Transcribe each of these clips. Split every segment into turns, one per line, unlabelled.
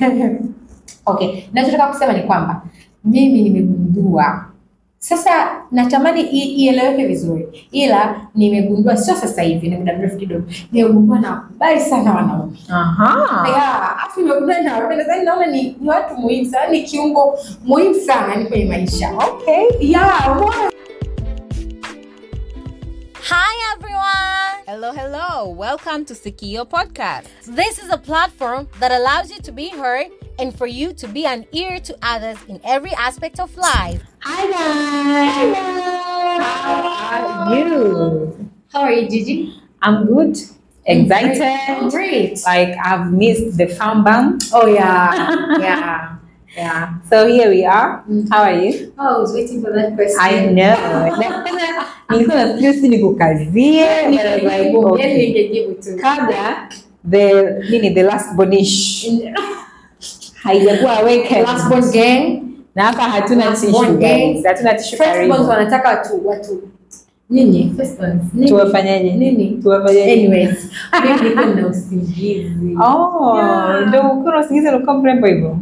okay nachotaka kusema ni kwamba mimi nimegundua sasa natamani i- ieleweke vizuri ila nimegundua sio sasa hivi ni muda mrefu kidogo nimegundua na wakubali sana wanaume
Aha.
Yeah, afu nimegundua na wanaume nadhani naona ni, ni watu muhimu sana ni kiungo muhimu sana ni kwenye maisha
Okay.
yeah, umeona?
Hi everyone! Hello, hello. Welcome to Sikio Podcast. This is a platform that allows you to be heard and for you to be an ear to others in every aspect of life.
Hi guys. How are you?
How are you, Gigi?
I'm good. Excited.
Great.
Like I've missed the farm bum.
Oh yeah, yeah, yeah.
So here we are. How are you?
Oh, I was waiting for that question.
I know. Nilikuwa nafikiri si nikukazie. but I was like,
Yani
okay.
ningejibu tu.
Kabla the nini the last bonish haijakuwa awakened.
Last born gang.
na hapa hatuna
Last
tissue
born gang.
guys. Hatuna tissue
First borns
karibu.
wanataka watu watu nini? First borns. Nini?
Tuwafanyaje?
Nini?
Tuwafanyaje?
Anyways, mimi niko na usingizi.
Oh,
Yeah.
ndio ukiwa unasingiza unakuwa mrembo hivyo.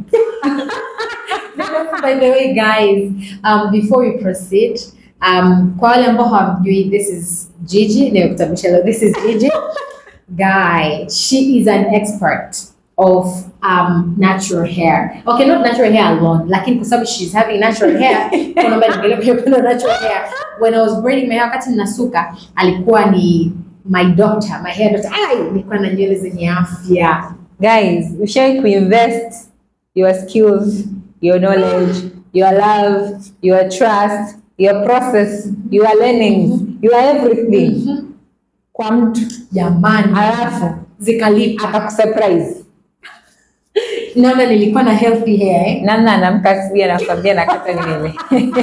By the way, guys, um, before we proceed, um, kwa wale ambao hawamjui, this is Gigi. Nimekutambulisha leo. This is Gigi. Guy, she is an expert of um, natural hair. Okay, not natural hair alone, lakini kwa sababu she's having natural hair, kuna mbali ngelea pia kuna natural hair. When I was braiding my hair, wakati ninasuka, alikuwa ni my doctor, my hair doctor. Ai, nilikuwa na nywele zenye afya.
Guys, ushawahi kuinvest your skills, your knowledge, your love, your trust, your process, your learnings, your everything kwa mtu
Jamani,
alafu
zikalipa.
akakusurprise.
naona nilikuwa na healthy hair eh?
Namna anamka asubuhi anakwambia nakata nywele.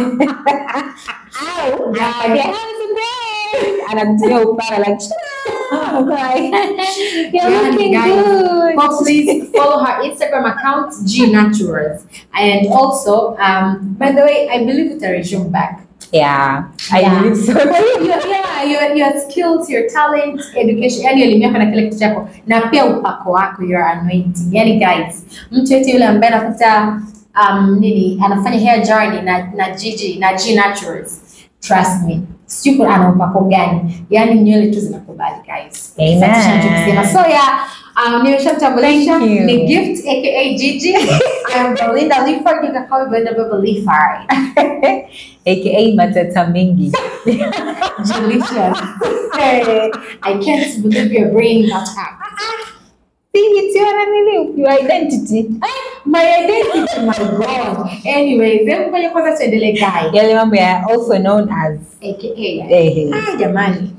Au,
Anakwambia, "Handsome babe." Anakutumia upara like "Oh, bye. You're
Yani,
looking
guys,
good.
Folks, please follow her Instagram account G Naturals, and also, um, by the way, I believe it resume back.
Yeah, I
Yeah.
believe so.
Kwa hiyo, your- yeah, your, your skills, your talent, education, yani elimu yako na kile kitu chako, na pia upako wako, your anointing. Yani guys, mtu yote yule ambaye anafuta um, nini anafanya hair journey na na Gigi na G Naturals, trust me, sijui kuna- ana upako gani, yani nywele tu zinakubali guys.
Amen.
Sasa tunachokisema. So yeah, um, nimeshamtambulisha
Thank you.
ni Gift aka Gigi. I'm Belinda Leaford, you can call me Belinda Baba Leaford.
aka matata mengi
Delicious. hey, I can't believe you're bringing that up.
See, it's your nani, your identity
My identity, my God. Anyways, hebu ngoja kwanza tuendelee guy.
yale mambo ya also known as
AKA.
eh,
Ah, jamani.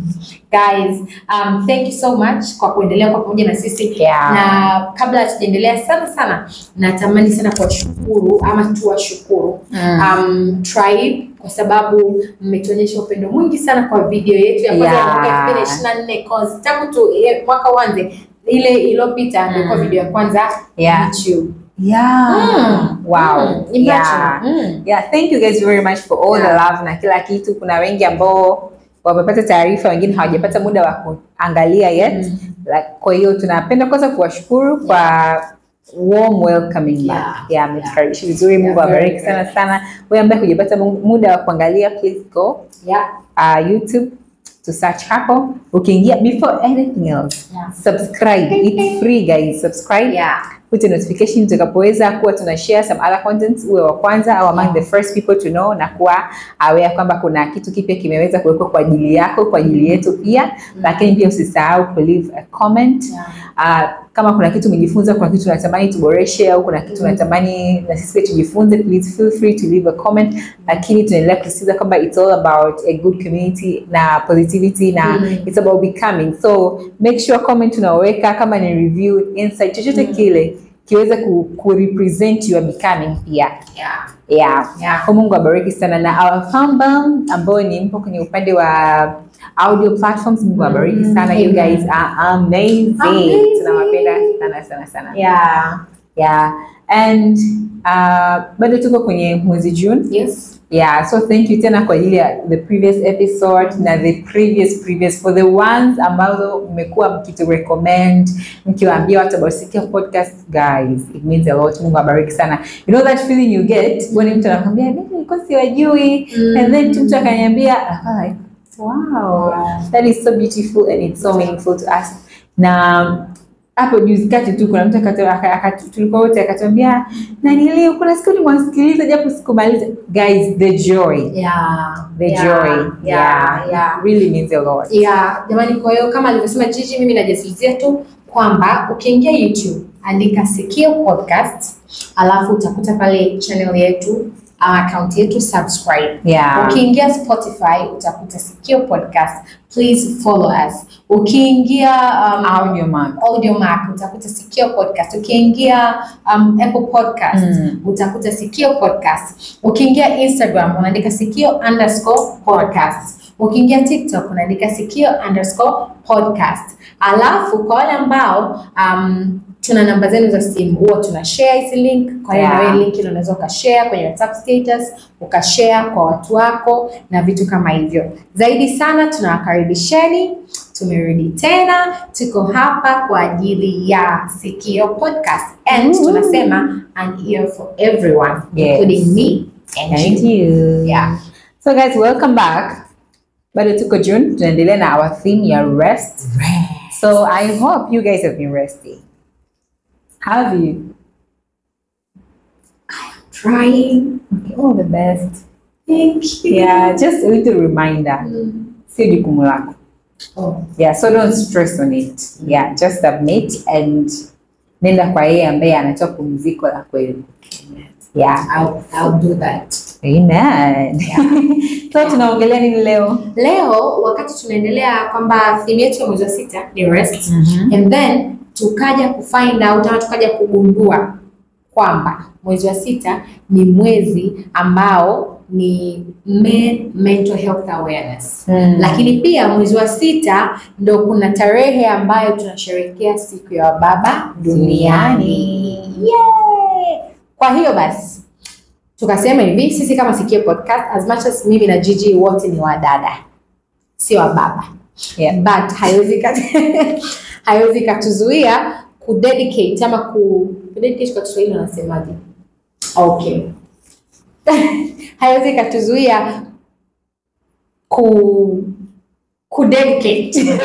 Guys, um, thank you so much kwa kuendelea kwa pamoja na sisi.
Yeah.
Na kabla hatujaendelea sana sana, natamani sana kuwashukuru ama tuwashukuru
Mm.
um, Tribe kwa sababu mmetuonyesha upendo mwingi sana kwa video yetu ya kwanza ya
Yeah.
mwaka 2024 cause tangu tu eh, mwaka uanze ile iliyopita ndio kwa
Mm.
video ya kwanza
Yeah.
YouTube.
yeah
Mm.
wow
Mm. Imagine.
yeah
Mm.
yeah thank you guys very much for all the
Yeah.
love na kila kitu kuna wengi ambao wamepata taarifa wengine hawajapata muda wa kuangalia yet
Mm.
like, kwa hiyo tunapenda kwanza kuwashukuru kwa warm welcoming
Yeah.
back yeah mmetukaribisha vizuri mungu
Yeah, very,
awabariki sana
very.
sana wewe ambaye hujapata mu- muda wa kuangalia please go
Yeah.
uh, youtube to search hapo ukiingia before anything else
Yeah.
subscribe it's free guys subscribe
Yeah.
put a notification tutakapoweza kuwa tuna share some other contents uwe wa kwanza au among
Yeah.
the first people to know na kuwa aware kwamba kuna kitu kipya kimeweza kuwekwa kwa ajili yako kwa ajili yetu pia lakini pia usisahau ku leave a comment
Yeah.
uh, kama kuna kitu umejifunza kuna kitu unatamani tuboreshe au kuna kitu
Mm.
unatamani na sisi pia tujifunze please feel free to leave a comment lakini tunaendelea kusisitiza kwamba it's all about a good community na positivity na
Mm.
it's about becoming so make sure comment unaoweka kama ni review insight chochote
Mm.
kile kiweze ku, ku represent your becoming pia
Yeah.
yeah
Yeah.
kwa mungu abariki sana na our fandom ambao ni mpo kwenye upande wa audio platforms mungu abariki
Mm,
sana you
amen.
guys are amazing,
Amazing.
tunawapenda sana sana sana
Yeah.
yeah and uh, bado tuko kwenye mwezi june
Yes.
Yeah, so thank you tena kwa ajili ya the previous episode na the previous previous for the ones ambazo mmekuwa mkitu recommend mkiwaambia watu about Sikia podcast guys it means a lot. Mungu abariki sana. You know that feeling you get when mtu anakwambia mimi nilikuwa siwajui
Mm.
and then mtu akaniambia ah, like wow
Wow.
that is so beautiful and it's so meaningful to us. Na hapo juzi kati tu kuna mtu akatoa- aka- aka- tulikuwa wote akatuambia na nilio kuna siku nimwasikiliza japo sikumaliza guys the joy
Yeah.
the
Yeah.
joy
Yeah.
yeah,
Yeah.
It really means a lot
Yeah, jamani, kwa hiyo kama alivyosema Gigi, mimi najazilizia tu kwamba ukiingia YouTube andika Sikio Podcast, alafu utakuta pale channel yetu uh, account yetu subscribe.
yeah
Ukiingia Spotify utakuta Sikio Podcast, please follow us. Ukiingia um,
audio man
Audio Mac utakuta Sikio Podcast. Ukiingia um, Apple Podcast
Mm.
utakuta Sikio Podcast. Ukiingia Instagram unaandika Sikio underscore podcast. Ukiingia TikTok unaandika Sikio underscore podcast. Alafu kwa wale ambao um, tuna namba zenu za simu huwa tuna share hizi link. Kwa hiyo
Yeah.
na wewe link ile unaweza ukashare kwenye WhatsApp status, ukashare kwa watu wako na vitu kama hivyo. Zaidi sana tunawakaribisheni tumerudi tena, tuko hapa kwa ajili ya Sikio Podcast and
Mm.
tunasema an ear for everyone
Yes.
including me and
thank
you.
you
Yeah.
so guys welcome back bado tuko June tunaendelea na our theme ya rest so I hope you guys have been resting how have you
Trying.
okay, all the best
Thank you.
yeah just a little reminder
Mm.
sio jukumu lako
Oh.
yeah so don't stress on it yeah just submit and nenda kwa yeye ambaye anatoa pumziko la kweli yeah
I'll, I'll do that.
amen so tunaongelea nini leo
Leo wakati tunaendelea kwamba theme yetu ya mwezi wa sita ni rest and then tukaja kufind out ama tukaja kugundua kwamba mwezi wa sita ni mwezi ambao ni men mental health awareness
Mm.
lakini pia mwezi wa sita ndo kuna tarehe ambayo tunasherehekea siku ya wababa duniani Yay! kwa hiyo basi tukasema hivi sisi kama Sikio Podcast as much as mimi na Gigi wote ni wadada sio wababa
Yeah.
but haiwezi kat- haiwezi katuzuia kudedicate ama ku kudedicate kwa Kiswahili wanasemaje? Okay, haiwezi katuzuia ku kudedicate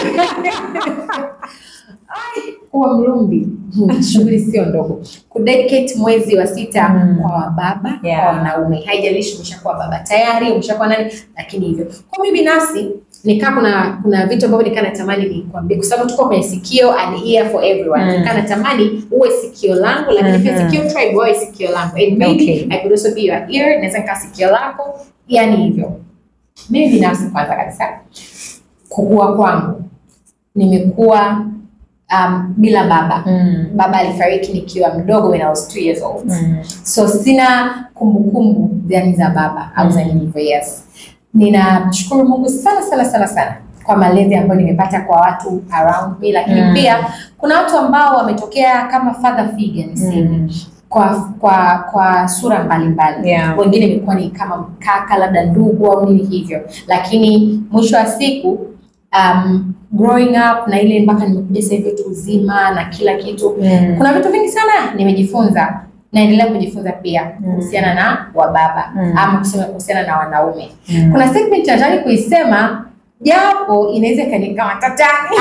Ai, kuwa mlumbi Hmm, shughuli sio ndogo kudedicate mwezi wa sita
Mm.
kwa wababa
Yeah.
kwa wanaume haijalishi umeshakuwa baba tayari umeshakuwa nani lakini hivyo kwa mimi binafsi nikaa kuna kuna vitu ambavyo nikaa natamani nikwambie kwa sababu tuko kwenye sikio an ear for everyone
Mm.
nikaa natamani uwe sikio langu lakini pia
Mhm.
sikio tribe wawe sikio langu and maybe
Okay.
I could also be your ear naweza nikaa sikio lako yani hivyo mimi binafsi kwanza kabisa kukua kwangu nimekuwa um, bila baba
Mm.
baba alifariki nikiwa mdogo when I was two years old
Mm.
so sina kumbukumbu yani za baba au za
Mm.
nilivyo yes ninamshukuru mungu sana sana sana sana kwa malezi ambayo nimepata kwa watu around me lakini
Mm.
pia kuna watu ambao wametokea kama father figure niseme
Mm.
kwa kwa kwa sura mbalimbali
Yeah.
wengine imekuwa ni kama kaka labda ndugu au nini hivyo lakini mwisho wa siku um, growing up na ile mpaka nimekuja sasa hivi utu uzima na kila kitu
Mm.
kuna vitu vingi sana nimejifunza naendelea kujifunza pia
Mm.
kuhusiana na wababa
Mm.
ama kusema kuhusiana na wanaume
Mm.
kuna segment nataka kuisema japo inaweza ikanika tatani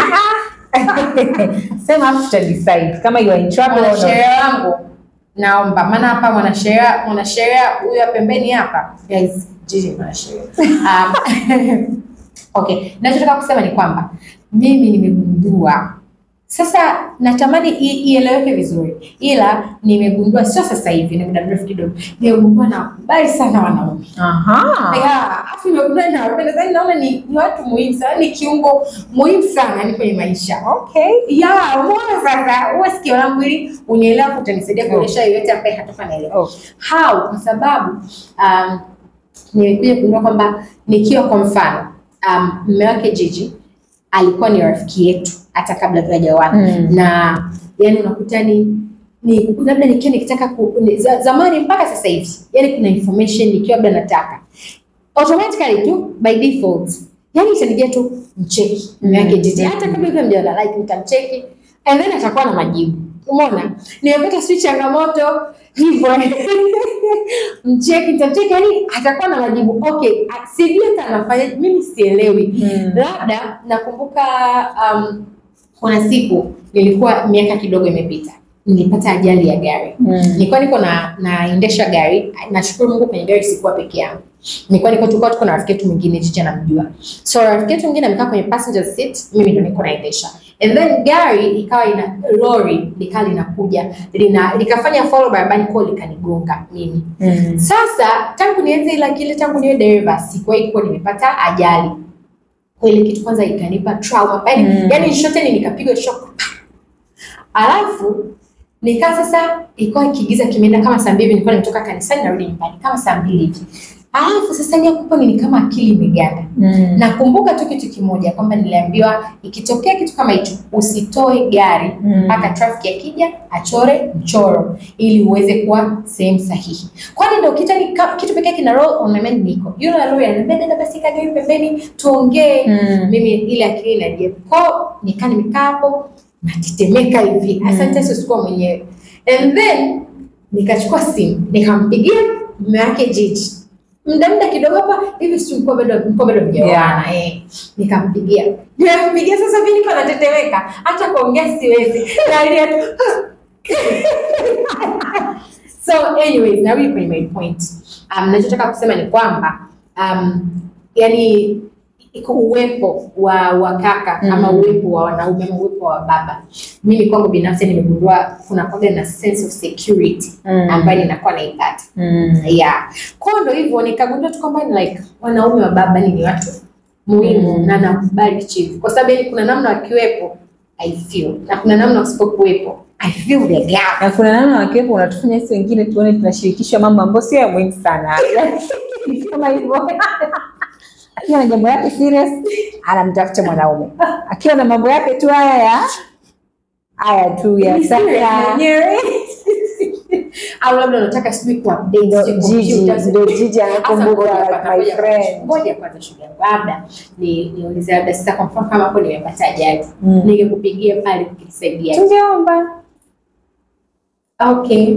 Sema afu tuta decide kama you are in trouble or not.
mwanasheria wangu naomba maana hapa mwanasheria mwanasheria huyu wa pembeni hapa guys jiji mwanasheria um, okay nachotaka kusema ni kwamba mimi nimegundua sasa natamani i- ieleweke vizuri ila nimegundua sio sasa hivi ni muda mrefu kidogo nimegundua na wakubali sana wanaume
Aha.
Yeah, afu nimegundua na wapenda sana naona ni, ni watu muhimu sana ni kiungo muhimu sana yani kwenye maisha
Okay.
ya umeona sasa huwa sikio langu ili unielewa kutanisaidia kuonyesha yoyote ambaye hatoka naelewa
Oh.
how kwa sababu um, nimekuja kugundua kwamba nikiwa kwa mfano um, mme wake Jiji alikuwa ni rafiki yetu hata kabla tujaoana
Mm.
na yani unakuta ni ni labda nikiwa nikitaka ku, ni, za, zamani mpaka sasa hivi yani kuna information nikiwa labda nataka automatically tu by default yani itanijia tu mcheki mume wake jiji hata kabla hivyo mjana like nitamcheki and then atakuwa na majibu umeona nimepata sijui changamoto hivyo mcheki nitamcheki yani atakuwa na majibu okay sijui hata anafanya mimi sielewi
Mm.
labda nakumbuka um, kuna siku nilikuwa miaka kidogo imepita nilipata ajali ya gari
Mm.
nilikuwa niko na naendesha gari nashukuru mungu kwenye gari sikuwa peke yangu nilikuwa niko tulikuwa tuko na rafiki yetu mwingine chicha namjua so rafiki yetu mwingine amekaa kwenye passenger seat mimi ndo niko naendesha and then gari ikawa ina lori likawa linakuja lina likafanya follow barabarani kwao likanigonga mimi
Mm.
sasa tangu nianze ila kile tangu niwe dereva sikuwahi kuwa nimepata ajali kwa ile kitu kwanza ikanipa trauma yani,
Mm.
yani shoteni nikapigwa shock alafu nikaa sasa ilikuwa kigiza kimeenda kama saa mbili hivi, nilikuwa nimetoka kanisani narudi nyumbani kama saa mbili hivi alafu sasa ile kupo ni kama akili imeganda
Mm.
nakumbuka tu kitu kimoja kwamba niliambiwa ikitokea kitu kama hicho usitoe gari
Mm.
mpaka traffic akija achore mchoro ili uweze kuwa sehemu sahihi kwani ndo kita ni ka- kitu pekee kina roll on my mind niko yule lawyer ananiambia dada basi kaa gari pembeni tuongee
Mm.
mimi ile akili inajia ko nikaa nimekaa hapo natetemeka hivi asante Yesu sikuwa mwenyewe and then nikachukua simu nikampigia mume wake jiji muda muda kidogo hapa hivi si mko bado mko bado mjaoana eh nikampigia nikampigia sasa mimi niko natetemeka hata kuongea siwezi nalia tu so anyways narudi kwenye my point um, nachotaka kusema ni kwamba um, yani iko uwepo wa wa kaka
Mm.
ama uwepo wa wanaume ama uwepo wa baba mimi kwangu binafsi nimegundua kuna kwaga na sense of security
Mm.
ambayo ninakuwa naipata
Mm.
yeah kwao ndo hivyo nikagundua tu kwamba ni like wanaume wa baba ni watu muhimu
Mm.
na nakubali chief kwa sababu yani kuna namna wakiwepo i feel na kuna namna wasipokuwepo i feel the gap
na kuna namna wakiwepo unatufanya sisi wengine tuone tunashirikishwa mambo ambayo sio ya muhimu sana Kitu kama hivyo akiwa na jambo yake serious anamtafuta mwanaume akiwa na mambo yake tu haya ya haya tu ya
Ni serious
sasa
mwenyewe. au labda unataka sijui kuupdate
Ndo
sijui
jiji
computer,
ndo jiji
Sasa
anakumbuka
ngoja
like
kwanza,
my
ngoja kwanza,
friend
ngoja kwanza shughuli yangu labda ni niulize labda sasa kwa mfano kama hapo nimepata ajali
Mm.
ningekupigia pale kukusaidia
tungeomba
okay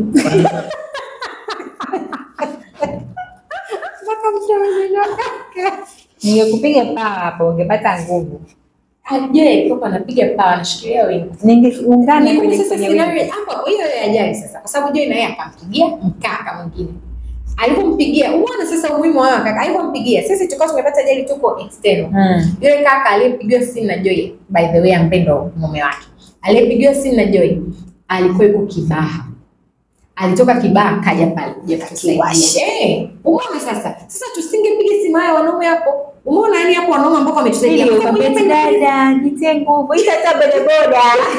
mpaka mtu amenyoka.
ningekupiga paa hapo ungepata nguvu
Je, kama anapiga paa anashikilia wingu.
ningeungana
Ni
kwenye
sasa
kwenye
scenario
wingu.
hapo hiyo ya ajali sasa kwa sababu Joy na yeye akampigia mkaka mwingine. Alipompigia, uone sasa umuhimu wa hawa kaka. Alipompigia, sisi tulikuwa tumepata ajali tuko external.
Mm.
Yule kaka aliyepigiwa simu na Joy, by the way, ampendo mume wake. Aliyepigiwa simu na Joy alikuwa yuko Kibaha. Alitoka Kibaha kaja pale kuja kutusaidia. Eh, umeona sasa? Sasa tusingepiga simu haya wanaume hapo. Umeona yani hapo wanaume ambao wametusaidia.
Ili
Kwa sababu
ukapeti
yeye-
dada jitie nguvu ita hata bodaboda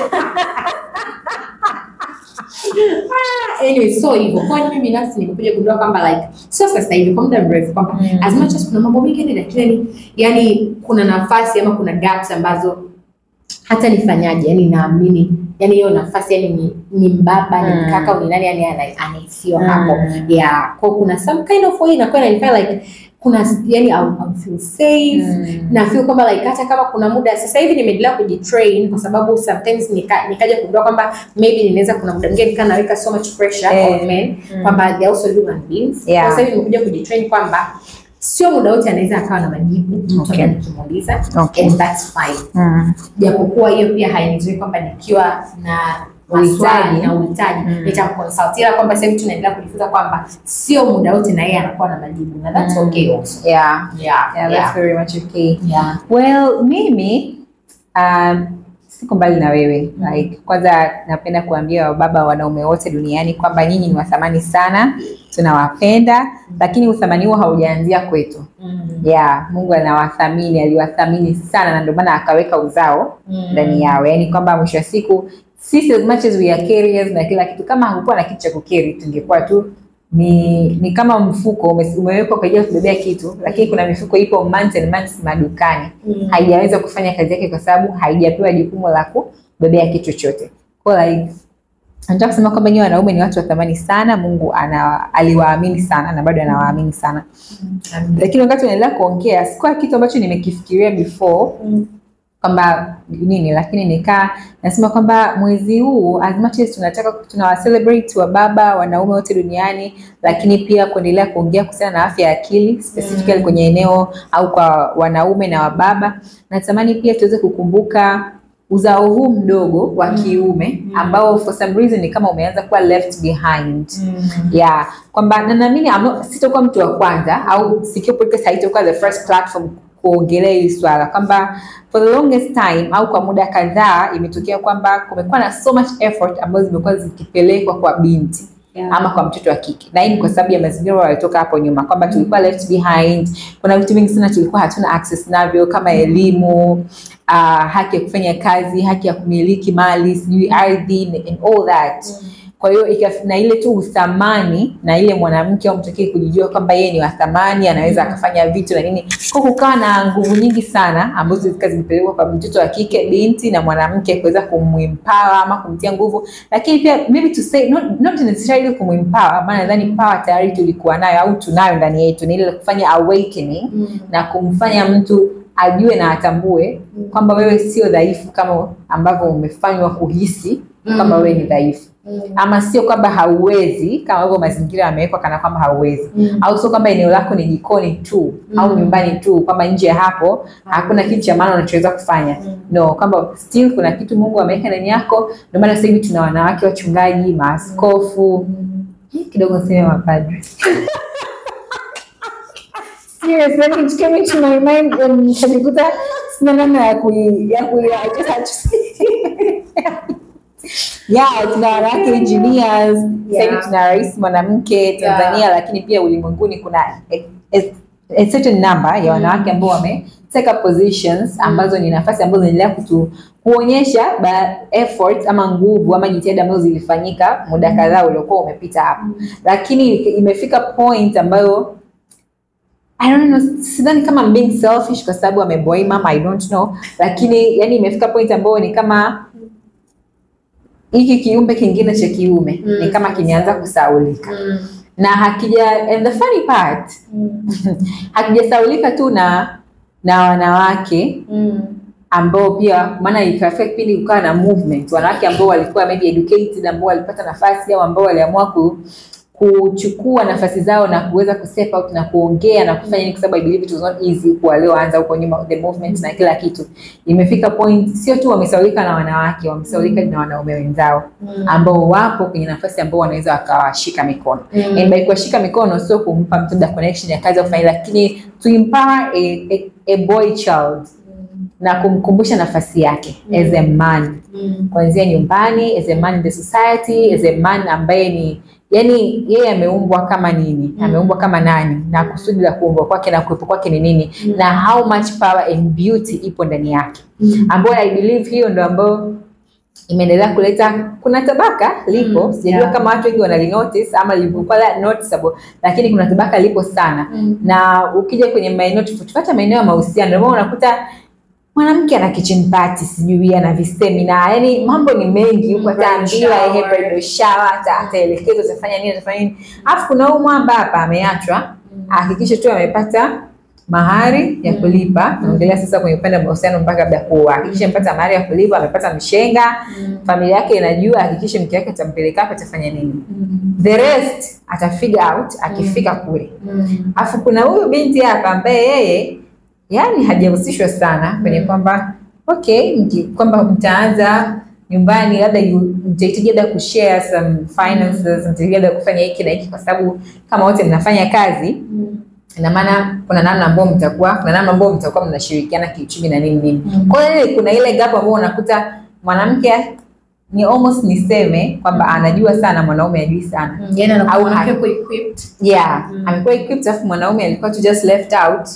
anyway so hivyo kwa hiyo mimi binafsi nimekuja kugundua kwamba like sio sasa hivi kwa muda mrefu kwamba
Mm.
as much as kuna mambo mengi yani lakini yani kuna nafasi ama kuna gaps ambazo hata nifanyaje yani naamini yani hiyo nafasi yani ni, ni mbaba ni
Mm.
mkaka au ni nani yani ana- anaisiwa
Mm.
hapo yeah kwa kuna some kind of way inakuwa inanifanya like kuna yani I'll, I'll feel safe
Mm.
na feel kwamba like hata kama kuna muda sasa hivi nimeendelea kujitrain kwa sababu sometimes nika, nikaja kugundua kwamba maybe ninaweza kuna muda mwingine nikaa naweka so much pressure
Eh.
on men
Mm.
kwamba they also human beings
Yeah.
kwa sasa hivi nimekuja kujitrain kwamba sio muda wote anaweza akawa na majibu mtu
Okay.
ambaye nikimuuliza
Okay.
and that's fine
Mm.
japokuwa hiyo pia hainizui kwamba nikiwa na
Uhitaji.
maswali na uhitaji
Mm.
nitamconsult ila kwamba sasa hivi tunaendelea kujifunza kwamba sio muda wote na yeye anakuwa na majibu na that's
Mm.
okay also
yeah
yeah
yeah that's
yeah,
very much okay
yeah.
well mimi um, siko mbali na wewe like kwanza napenda kuambia wababa wanaume wote duniani kwamba nyinyi ni wathamani sana tunawapenda lakini uthamani huo haujaanzia kwetu
Mm.
yeah mungu anawathamini aliwathamini sana na ndio maana akaweka uzao
Mm.
ndani yao yaani kwamba mwisho wa siku sisi as much as we are carriers na kila kitu kama hakukuwa na kitu cha kukeri tungekuwa tu ni ni kama mfuko ume- umewekwa kwa ajili ya kubebea kitu lakini kuna mifuko ipo months and months madukani
Mm.
haijaweza kufanya kazi yake kwa sababu haijapewa jukumu la kubebea kitu chochote kwa like nataka kusema kwamba nyiwe wanaume ni watu wa thamani sana mungu ana, aliwaamini sana na bado anawaamini sana lakini wakati unaendelea kuongea sikuwa kitu ambacho nimekifikiria before kwamba nini lakini nikaa nasema kwamba mwezi huu as much as tunataka tunawa celebrate wa baba wanaume wote duniani lakini pia kuendelea kuongea kuhusiana na afya ya akili specifically kwenye eneo au kwa wanaume na wababa natamani pia tuweze kukumbuka uzao huu mdogo wa kiume ambao for some reason ni kama umeanza kuwa left behind yeah kwamba na naamini I'm not- sitakuwa mtu wa kwanza au Sikio Podcast haitakuwa the first platform kuongelea hili swala kwamba for the longest time au kwa muda kadhaa imetokea kwamba kumekuwa na so much effort ambazo zimekuwa zikipelekwa kwa binti
Yeah.
ama kwa mtoto wa kike na hii ni kwa sababu ya mazingira waliotoka hapo nyuma kwamba tulikuwa left behind kuna vitu vingi sana tulikuwa hatuna access navyo kama elimu uh, haki ya kufanya kazi haki ya kumiliki mali sijui ardhi and all that kwa hiyo ikaf- na ile tu uthamani na ile mwanamke au mtokee kujijua kwamba yeye ni wa thamani anaweza akafanya vitu na nini kwa kukawa na nguvu nyingi sana ambazo zilikuwa zimepelekwa kwa mtoto wa kike binti na mwanamke kuweza kumwimpawa ama kumtia nguvu lakini pia maybe to say not, not necessarily kumwimpawa maana nadhani power tayari tulikuwa nayo au tunayo ndani yetu ni ile kufanya awakening na kumfanya mtu ajue na atambue kwamba wewe sio dhaifu kama ambavyo umefanywa kuhisi kwamba wewe ni dhaifu ama sio kwamba hauwezi kama hivyo mazingira yamewekwa kana kwamba hauwezi au sio kwamba eneo lako ni jikoni tu au nyumbani tu kwamba nje ya hapo hakuna kitu cha maana unachoweza kufanya no kwamba still kuna kitu mungu ameweka ndani yako ndio maana sasa hivi tuna wanawake wachungaji maaskofu Hii kidogo seme mapadri Serious, like it came into my mind and nikajikuta sina namna ya kui ya kui I just had to say. yeah tuna wanawake engineers sasa hivi
Yeah.
tuna rais mwanamke Tanzania lakini pia ulimwenguni kuna a, a, a certain number ya wanawake ambao wame take up positions ambazo ni nafasi ambazo zinaendelea kutu kuonyesha ba effort ama nguvu ama jitihada ambazo zilifanyika muda kadhaa uliokuwa umepita hapo lakini imefika point ambayo I don't know, sidhani kama I'm being selfish kwa sababu ameboy mama I don't know, lakini yani imefika point ambayo ni kama hiki kiumbe kingine cha kiume
Mm.
ni kama kimeanza kusaulika na hakija and the funny part hakijasaulika tu na na wanawake ambao pia maana ikafika kipindi kukawa na movement wanawake ambao walikuwa maybe educated ambao walipata nafasi au ambao waliamua ku, kuchukua nafasi zao na kuweza kustep out na kuongea na kufanya nini kwa sababu I believe it was not easy kwa walioanza huko nyuma the movement na kila kitu imefika point sio tu wamesaulika na wanawake wamesaulika na wanaume wenzao ambao wapo kwenye nafasi ambao wanaweza wakawashika mikono and by kuwashika mikono sio kumpa mtu labda connection ya kazi au kufanya lakini to empower a, a, a boy child na kumkumbusha nafasi yake as a man kuanzia nyumbani as a man in the society as a man ambaye ni yani yeye ameumbwa kama nini ameumbwa kama nani na kusudi la kuumbwa kwake na kuwepo kwake ni nini na how much power and beauty ipo ndani yake ambayo i believe hiyo ndo ambayo imeendelea kuleta kuna tabaka lipo
Mm,
sijajua
yeah.
kama watu wengi wanalinotice ama lilivyokuwa la- noticeable lakini kuna tabaka lipo sana na ukija kwenye maeneo tofauti hata maeneo ya mahusiano ndio maana unakuta mwanamke ana kitchen party sijui ana visemina yani mambo ni mengi huko
Mm,
ataambiwa
bridal
ehe
shower.
bridal shower ata- ataelekezwa atafanya nini atafanya nini alafu kuna huyu mwamba hapa ameachwa ahakikishe tu amepata mahari ya kulipa naongelea sasa kwenye upande wa mahusiano mpaka labda kuoa hakikishe amepata mahari ya kulipa amepata mshenga familia yake inajua hakikishe mke wake atampeleka hapa atafanya nini the rest ata figure out akifika kule alafu kuna huyu binti hapa ambaye yeye yani hajahusishwa sana kwenye kwamba okay mki- kwamba mtaanza nyumbani labda you- mtahitaji labda kushare some finances mtahitaji labda kufanya hiki na hiki kwa sababu kama wote mnafanya kazi ina maana kuna namna ambayo mtakuwa kuna namna ambayo mtakuwa mnashirikiana kiuchumi na nini nini kwa hiyo ile- kuna ile gap ambayo unakuta mwanamke ni almost niseme kwamba anajua sana mwanaume ajui sana
yani
Au
anakuwa
ha-
mwanamke equipped
yeah
Mm.
amekuwa equipped alafu mwanaume alikuwa tu just left out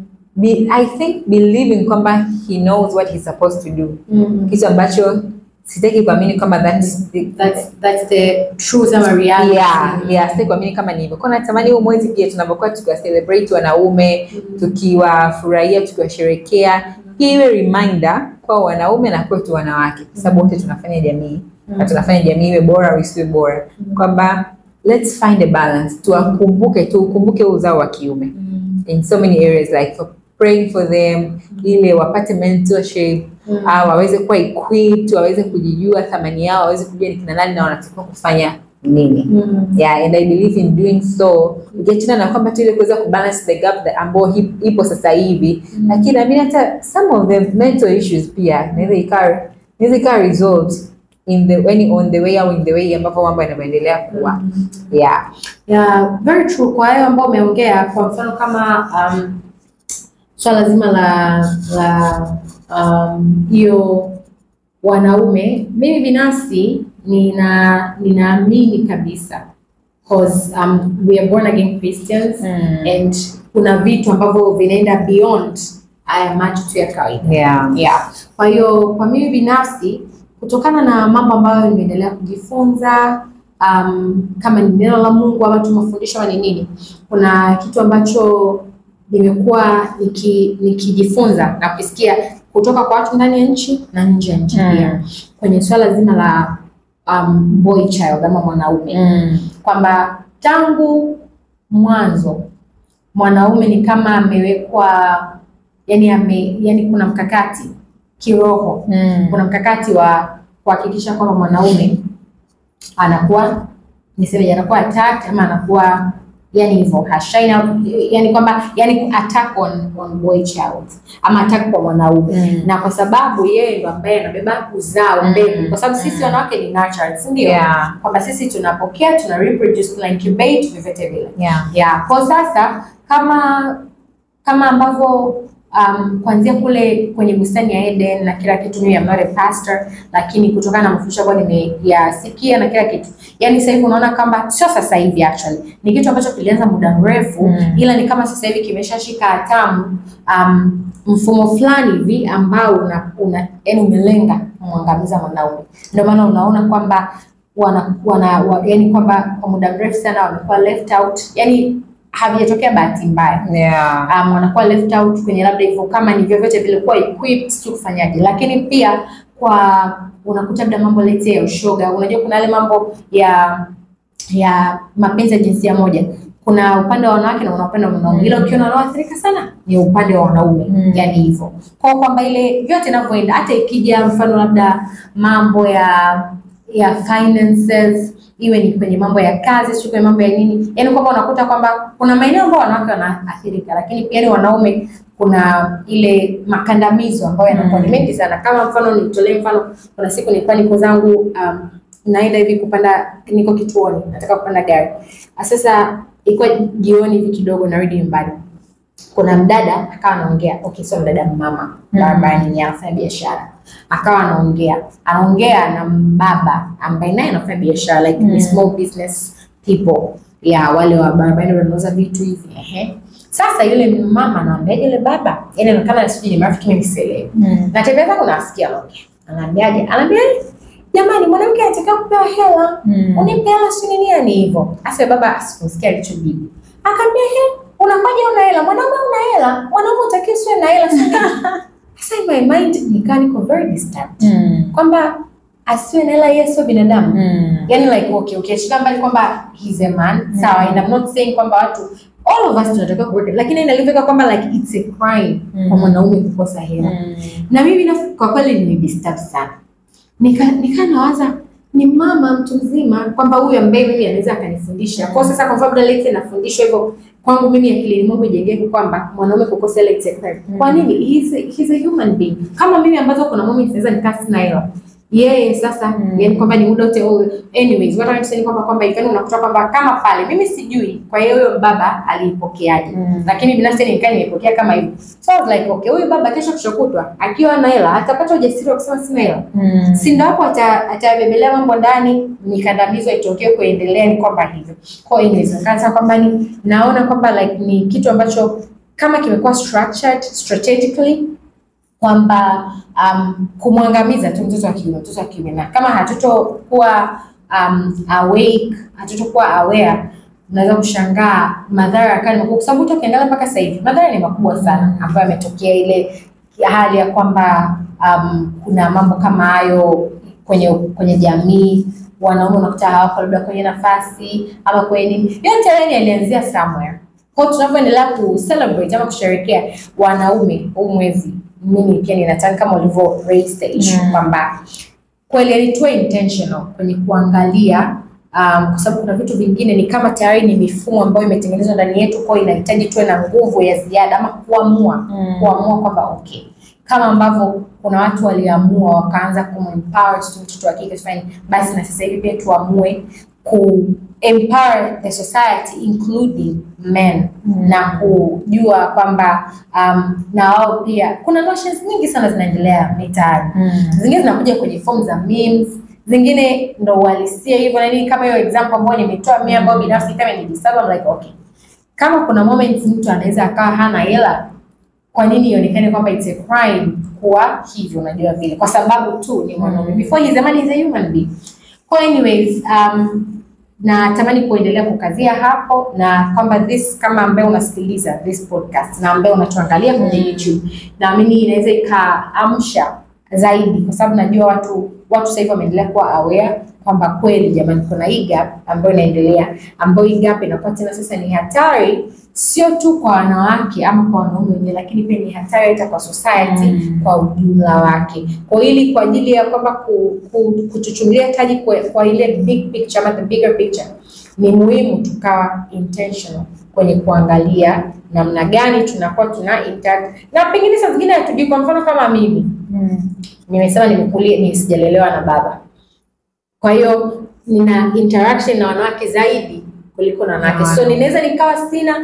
Be, i think believing kwamba he knows what he's supposed to do kitu ambacho sitaki kuamini kwamba that's the,
that's that's the truth ama reality
yeah, yeah, sitaki kuamini kama ni hivyo kwa natamani huu mwezi pia tunapokuwa tukiwa celebrate wanaume tukiwafurahia tukiwasherekea hii iwe reminder kwa wanaume na kwetu wanawake kwa sababu wote tunafanya jamii na tunafanya jamii iwe bora au isiwe bora, kwamba let's find a balance, tuwakumbuke, tuukumbuke huu uzao wa kiume in so many areas like for praying for them ili wapate mentorship au waweze kuwa equipped, waweze kujijua thamani yao, waweze kujua ni kina nani na wanatakiwa kufanya nini. Yeah, and I believe in doing so. Ukiachana na kwamba tu ile kuweza kubalance the gap that ambao hip- ipo sasa hivi, lakini naamini hata some of the mental issues pia inaweza ikawa inaweza ikawa resolved in the when on the way au in the way ambapo mambo yanavyoendelea kuwa. Yeah.
Yeah, very true. Kwa hayo ambao umeongea, kwa mfano kama um, swala zima la la um, hiyo wanaume, mimi binafsi nina ninaamini kabisa cause um, we are born again Christians and kuna vitu ambavyo vinaenda beyond haya macho tu ya kawaida.
Yeah.
Yeah. Kwa hiyo kwa mimi binafsi kutokana na mambo ambayo nimeendelea kujifunza um, kama ni neno la Mungu ama tu mafundisho ama ni nini, kuna kitu ambacho nimekuwa niki, nikijifunza na kusikia kutoka kwa watu ndani ya nchi na nje ya nchi
Mm.
pia kwenye swala zima la um, boy child ama mwanaume
Mm.
kwamba tangu mwanzo mwanaume ni kama amewekwa yani ame, yani kuna mkakati kiroho
Mm.
kuna mkakati wa kuhakikisha kwamba mwanaume anakuwa niseme anakuwa attacked ama anakuwa yani hivyo hashaini yani kwamba yani attack on, on boy child ama attack kwa mwanaume
Mm.
na kwa sababu yeye ndo ambaye anabeba uzao
Mm.
mbegu kwa sababu sisi
Mm.
wanawake ni natural si ndio
Yeah.
kwamba sisi tunapokea tuna reproduce tuna incubate vyovyote vile
Yeah.
yeah. Kwa sasa kama kama ambavyo um, kuanzia kule kwenye bustani ya Eden na kila kitu, mimi am not a pastor, lakini kutokana na mafundisho ambayo nimeyasikia na kila kitu, yani sasa hivi unaona kwamba sio sasa hivi actually ni kitu ambacho kilianza muda mrefu
Mm.
ila ni kama sasa hivi kimeshashika hatamu um, mfumo fulani hivi ambao una, una yani umelenga kumwangamiza mwanaume. Ndio maana unaona kwamba wana, wana wa, yani kwamba kwa muda mrefu sana wamekuwa left out, yani havijatokea bahati mbaya
Yeah.
um, wanakuwa left out kwenye labda hivyo kama ni vyovyote vilikuwa equipped sio kufanyaje, lakini pia kwa unakuta labda mambo lete ya ushoga. Unajua kuna yale mambo ya ya mapenzi ya jinsia moja, kuna upande wa wanawake na kuna upande wa wanaume, ila ukiona wanaoathirika sana ni upande wa wanaume
Mm.
yani hivyo kwa kwamba ile vyote inavyoenda, hata ikija mfano labda mambo ya ya finances iwe ni kwenye mambo ya kazi, sio kwenye mambo ya nini, yani kwamba unakuta kwamba kuna maeneo ambayo wanawake wanaathirika, lakini pia ni wanaume kuna ile makandamizo ambayo yanakuwa ni
Mm.
mengi sana. Kama mfano nitolee mfano, kuna siku nilikuwa niko zangu um, naenda hivi kupanda, niko kituoni nataka kupanda gari. Sasa ilikuwa jioni hivi kidogo, narudi nyumbani kuna mdada akawa anaongea, okay, sio mdada, mama
Mm.
barabarani, ni anafanya biashara, akawa anaongea anaongea na mbaba ambaye naye anafanya biashara like
Mm.
ni small business people ya wale wa barabarani wanauza vitu hivi ehe. Sasa yule mama anaambiaje yule baba, yani anaonekana sijui ni marafiki, mimi sielewi
Mm.
natembea zangu nasikia anaongea, anaambiaje, anaambia jamani, mwanamke anataka kupewa hela
Mm.
unipe hela si nini yani hivyo. Asa baba asikusikia alichojibu. Akaambia he, unakuwaje una hela? Mwanaume una hela, mwanaume utakiwa usiwe na hela si nini? Sasa in my mind nikaa niko very disturbed.
Mm.
Kwamba asiwe na hela yeye sio binadamu.
Mm.
Yani like okay, ukiachilia mbali kwamba he's a man, sawa, and I'm not saying kwamba watu all of us tunatakiwa kuwork, lakini inalivika kwamba like it's a crime kwa
Mm.
mwanaume kukosa hela
Mm.
na mimi na, kwa kweli nimedisturb sana, nika nika nawaza ni mama mtu mzima kwamba huyu ambaye mimi anaweza akanifundisha kwa sasa. Kwa mfano lete nafundishwa hivyo kwangu mimi akilini mwangu ijengeke kwamba mwanaume kukosa ile it's a crime. Kwa nini? He's a, he's a human being kama mimi, ambazo kuna moments naweza nikaa sina hela yeye sasa
Mm.
yani kwamba ni muda wote all anyways what I'm saying kwamba kwamba ikani unakuta kwamba kama pale mimi sijui kwa hiyo huyo baba aliipokeaje
Mm.
lakini binafsi nikaa nimepokea kama hivyo so I was like okay huyu baba kesho kushokutwa akiwa na hela atapata ujasiri wa kusema sina hela
Mm.
si ndo hapo ata- atabebelea mambo ndani mikandamizo itokee kuendelea ni kwamba hivyo kwa hiyo inawezekana kwamba ni naona kwamba like ni kitu ambacho kama kimekuwa structured strategically kwamba um, kumwangamiza tu mtoto wa kiume mtoto wa kiume na kama hatutokuwa um, awake hatutokuwa aware unaweza kushangaa madhara yakali makubwa, kwa sababu hata ukiangalia mpaka sasa hivi madhara ni makubwa sana ambayo yametokea, ile hali ya kwamba um, kuna mambo kama hayo kwenye kwenye jamii wanaume unakuta hawako labda kwenye nafasi ama kwenye nini yote yani yalianzia somewhere kwa tunavyoendelea ku celebrate ama kusherekea wanaume huu mwezi mimi pia ninataka kama ulivyo raise the issue
Mm.
kwamba kweli yani tuwe intentional kwenye kuangalia um, kwa sababu kuna vitu vingine ni kama tayari ni mifumo ambayo imetengenezwa ndani yetu kwa hiyo inahitaji tuwe na nguvu ya ziada ama kuamua
Mm.
kuamua kwamba okay kama ambavyo kuna watu waliamua wakaanza kumempower tu mtoto wa kike tufanye basi na sasa hivi pia tuamue ku empower the society including men
Mm.
na kujua kwamba um, na wao pia kuna notions nyingi sana zinaendelea mitaani
Mm.
zingine zinakuja kwenye form za memes zingine ndo uhalisia hivyo na nini kama hiyo example ambayo nimetoa mimi ambayo binafsi kama nijisaba I'm like okay kama kuna moments mtu anaweza akawa hana hela kwa nini ionekane kwamba it's a crime kuwa hivyo unajua vile kwa sababu tu ni mwanaume
Mm.
before he's a man he's a human being kwa anyways um, natamani kuendelea kukazia hapo na kwamba this kama ambaye unasikiliza this podcast na ambaye unatuangalia kwenye
Mm.
YouTube naamini inaweza ikaamsha zaidi kwa sababu najua watu watu sasa hivi wameendelea kuwa aware kwamba kweli jamani kuna hii gap ambayo inaendelea ambayo hii gap inakuwa tena sasa ni hatari sio tu kwa wanawake ama kwa wanaume wenyewe lakini pia ni hatari hata kwa society
Mm.
kwa ujumla wake kwa ili kwa ajili ya kwamba ku, ku, kuchuchumilia taji kwa, kwa ile big picture ama the bigger picture ni muhimu tukawa intentional kwenye kuangalia namna gani tunakuwa tuna interact na pengine saa zingine hatujui kwa mfano kama mimi
Mm.
nimesema nimekulia ni sijalelewa na baba kwa hiyo nina interaction na wanawake zaidi kuliko na wanawake so
Wanawake.
ninaweza nikawa sina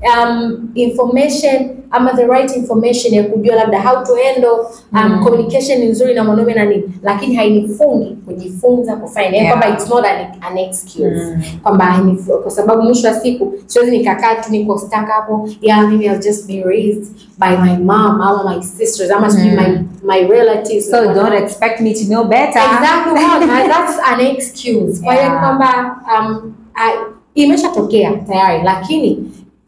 um, information ama the right information ya kujua labda how to handle um,
Mm.
communication ni nzuri na mwanaume na nini lakini hainifungi kujifunza kufanya yeah.
Yeah.
kwamba it's not an, an excuse
Mm.
kwamba hainif- kwa sababu mwisho wa siku siwezi nikakaa tu niko stuck hapo yeah maybe I'll just be raised by my mom ama my sisters ama sijui
Mm.
my my relatives
So don't expect me to know better.
exactly wow, na that's an excuse kwa hiyo
Yeah.
kwamba um, I- imeshatokea tayari lakini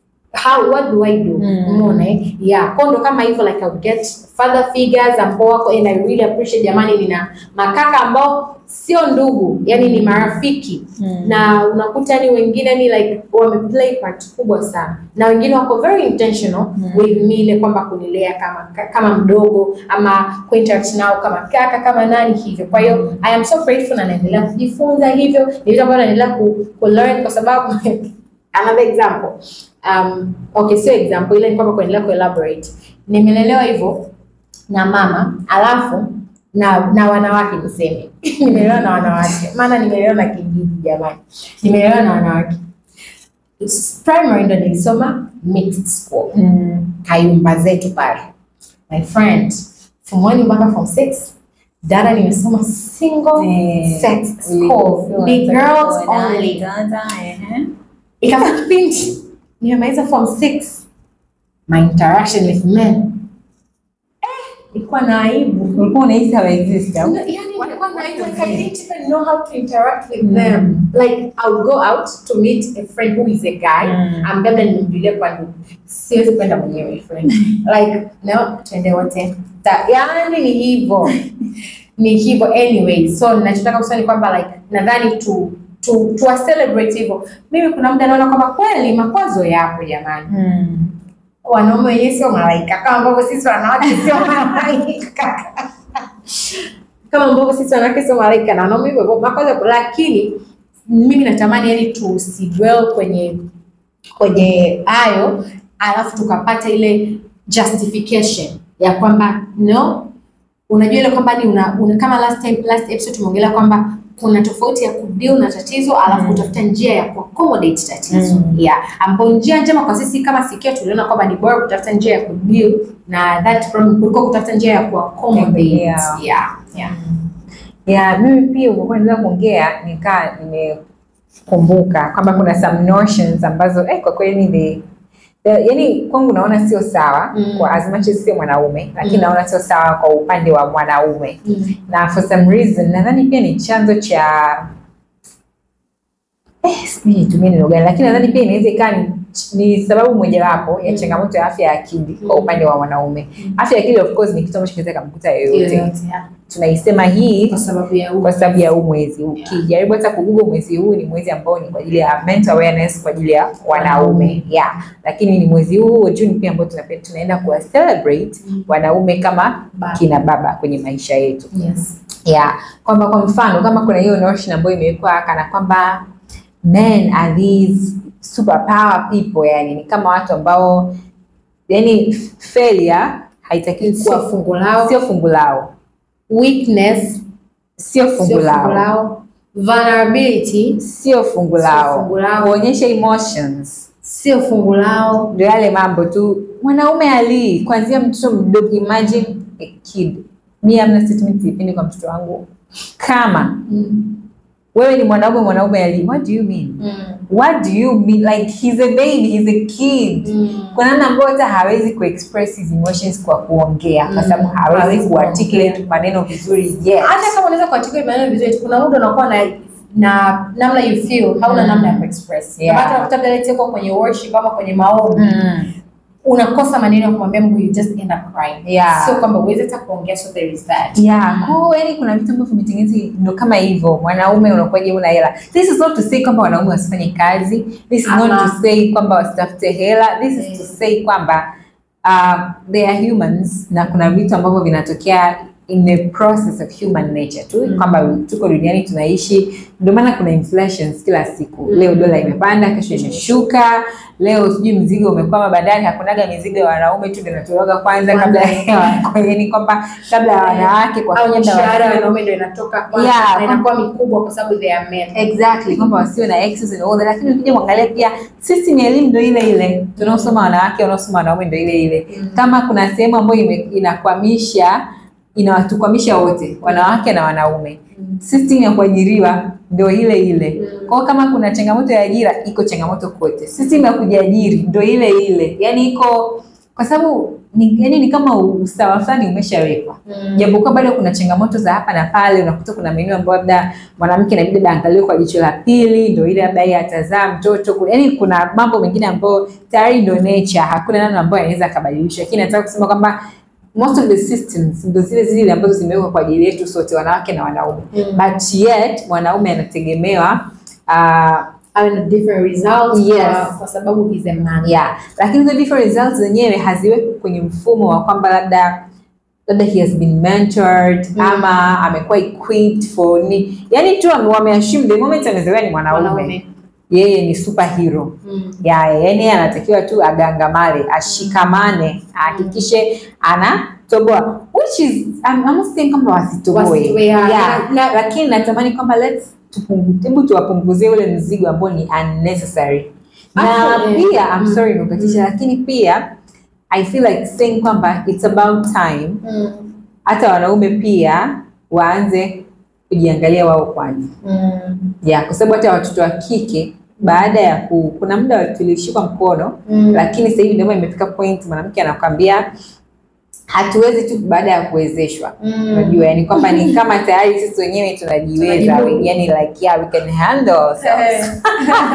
how what do I do
Mm.
umeona eh? yeah kwa ndo kama hivyo like I'll get father figures ambao wako and I really appreciate jamani nina makaka ambao sio ndugu yani ni marafiki
Mm.
na unakuta yani wengine ni like wameplay part kubwa sana na wengine wako very intentional
Mm.
with me ile kwamba kunilea kama kama mdogo ama kuinteract nao kama kaka kama nani hivyo kwa hiyo I am so grateful na naendelea kujifunza hivyo ni vitu ambavyo naendelea ku, ku learn kwa sababu another example um, okay sio example ile ni kwamba kuendelea kuelaborate nimelelewa hivyo na mama alafu na na wanawake niseme nimelelewa na wanawake maana nimelelewa na kijiji jamani nimelelewa na wanawake primary ndo nilisoma mixed school
Mm.
kayumba zetu pale my friend form one mpaka form six dada nimesoma single
Eh,
sex school ni girls only ikafika kipindi nimemaliza form six my interaction with men eh, ilikuwa na aibu
Ulikuwa unahisi hawa exist au?
No, yani nilikuwa na aibu like I didn't even know how to interact with
Mm.
them like I'll go out to meet a friend who is a guy
Mm.
ambaye labda nimemjulia kwa ndugu siwezi kwenda mwenyewe friend like no twende wote Ta- yani ni hivyo ni hivyo anyway so ninachotaka kusema ni kwamba like nadhani tu tu tu celebrate hivyo mimi kuna muda naona kwamba kweli makwazo yapo jamani
Mm.
wanaume wenyewe sio malaika kama ambavyo sisi wanawake sio malaika kama ambavyo sisi wanawake sio malaika na wanaume hivyo hivyo makwazo yapo lakini mimi natamani yani tusidwell kwenye kwenye hayo alafu tukapata ile justification ya kwamba no unajua ile kwamba ni una, una kama last time last episode tumeongelea kwamba kuna tofauti ya kudeal na tatizo alafu
Mm.
kutafuta njia ya kuaccommodate tatizo
Mm.
yeah ambapo njia njema kwa sisi kama sikio tuliona kwamba ni bora kutafuta njia ya kudeal na that problem kuliko kutafuta njia ya kuaccommodate
Yeah.
yeah yeah
ya mimi pia ulikuwa naweza kuongea nikaa nimekumbuka kwamba kuna some notions ambazo eh, kwa kweli ni yaani kwangu naona sio sawa
Mm.
kwa as much as sio mwanaume lakini
Mm.
naona sio sawa kwa upande wa mwanaume
Mm.
na for some reason nadhani pia ni chanzo cha eh, sijui nitumie neno gani, lakini nadhani pia inaweza ikawa ni, ni sababu mojawapo ya
Mm.
changamoto ya afya ya akili kwa
Mm.
upande wa wanaume. Afya ya akili of course ni kitu ambacho kinaweza kumkuta yoyote.
Yoyote, yeah.
Tunaisema hii
Kwa sababu ya
kwa sababu ya huu mwezi. Ukijaribu hata kugugo mwezi huu ni mwezi ambao ni kwa ajili ya mental awareness kwa ajili ya wanaume yeah. Lakini ni mwezi huu wa Juni pia ambao tunape- tunaenda kuwa celebrate
Mm.
wanaume kama
Baba.
kina baba kwenye maisha yetu
Yes.
yeah. Kwamba kwa mfano kama kuna hiyo notion ambayo imewekwa kana kwamba men are these super power people, yani ni kama watu ambao yani failure haitakiwi
Kuwa
kuwa
fungu lao.
sio fungu lao,
Weakness.
sio fungu
Sio fungu
lao
lao. Vulnerability.
sio fungu
Sio
lao,
fungu lao.
kuonyesha emotions
Sio fungu lao.
ndio yale mambo tu. Mwanaume alii kuanzia mtoto mdogo, imagine a kid. Mi amna statement sipendi kwa mtoto wangu. Kama
Mm.
wewe ni mwanaume, mwanaume alii, what do you mean?
Mm.
What do you mean? Like he's a baby, he's a kid.
Mm.
Kuna namna ambayo hata hawezi kuexpress his emotions kwa kuongea, kwa
Mm.
sababu hawezi
Hawezi
kuarticulate
kuongea.
maneno vizuri yet.
hata kama unaweza kuarticulate maneno vizuri kuna muda unakuwa na na namna you feel hauna
Mm.
namna ya kuexpress
Yeah.
Na hata unakuta vile let's say uko kwenye worship ama kwenye maombi
Mm.
unakosa maneno ya kumwambia Mungu you just end up crying
Yeah.
sio kwamba uweze hata kuongea so there is that
Yeah, kwa yani kuna vitu ambavyo vimetengenezwa ndo kama hivyo. Mwanaume unakuwaje una hela. This is not to say kwamba wanaume wasifanye kazi. This is not
Ama-
to say kwamba wasitafute hela. This is to
Mm.
say kwamba uh, they are humans na kuna vitu ambavyo vinatokea in the process of human nature tu
Mm.
kwamba tuko duniani tunaishi, ndio maana kuna inflations kila siku.
Mm.
Leo dola imepanda, kesho imeshuka, leo sijui mzigo umekwama bandari. Hakunaga mizigo ya wanaume tu ndio inatolewaga kwanza kabla ya yani kwamba kabla ya wanawake kwa
au
fedha
mishahara ya
wasiwe-
wanaume ndio inatoka kwanza
Yeah,
na inakuwa mikubwa kwa sababu they are men
exactly kwamba wasiwe na excess and all that, lakini ukija kuangalia pia system ya elimu ndio ile ile, tunaosoma wanawake wanaosoma wanaume ndio ile ile.
Mm.
Kama kuna sehemu ambayo ime- inakwamisha inawatukwamisha wote wanawake na wanaume,
Mm.
system ya kuajiriwa ndio ile ile.
Mm.
Kwa hiyo kama kuna changamoto ya ajira, iko changamoto kote. System ya kujiajiri ndio ile ile, yani iko kwa sababu ni, yani ni kama usawa fulani umeshawekwa
Mm.
japokuwa bado kuna changamoto za hapa na pale. Unakuta kuna maeneo ambayo labda mwanamke inabidi labda aangaliwe kwa jicho la pili, ndio ile labda yeye atazaa mtoto. Yani kuna mambo mengine ambayo tayari ndio nature, hakuna namna ambayo anaweza akabadilisha, lakini nataka kusema kwamba most of the systems ndio zile zile ambazo zimewekwa kwa ajili yetu sote, wanawake na wanaume,
Mm.
but yet mwanaume anategemewa uh,
Awe na different results
Yes.
kwa, kwa sababu he's a man
yeah lakini hizo different results zenyewe haziwekwi kwenye mfumo wa kwamba labda labda he has been mentored
Mm.
ama amekuwa equipped for ni yani tu wame- wameassume the moment amezaliwa ni mwanaume
wanaume
yeye ni superhero
Mm.
ya yani yeye anatakiwa tu agangamale ashikamane ahakikishe anatoboa which is I'm, I'm not saying kwamba wasitoboe
Wasitoe, yeah.
yeah.
Na-
lakini natamani kwamba let's tupungu- hebu tuwapunguzie ule mzigo ambao ni unnecessary na
Actually,
pia I'm
mm,
sorry nimekukatisha
mm.
lakini pia I feel like saying kwamba it's about time
Mm.
hata wanaume pia waanze kujiangalia wao kwanza
Mm.
ya kwa sababu hata watoto wa kike baada ya ku, kuna muda tulishikwa mkono
Mm.
lakini sasa hivi ndio maana imefika point mwanamke anakwambia hatuwezi tu baada ya kuwezeshwa
Mm.
unajua yani kwamba ni kama tayari sisi wenyewe tunajiweza
Tunajimudu.
yani like yeah we can handle ourselves
Eh.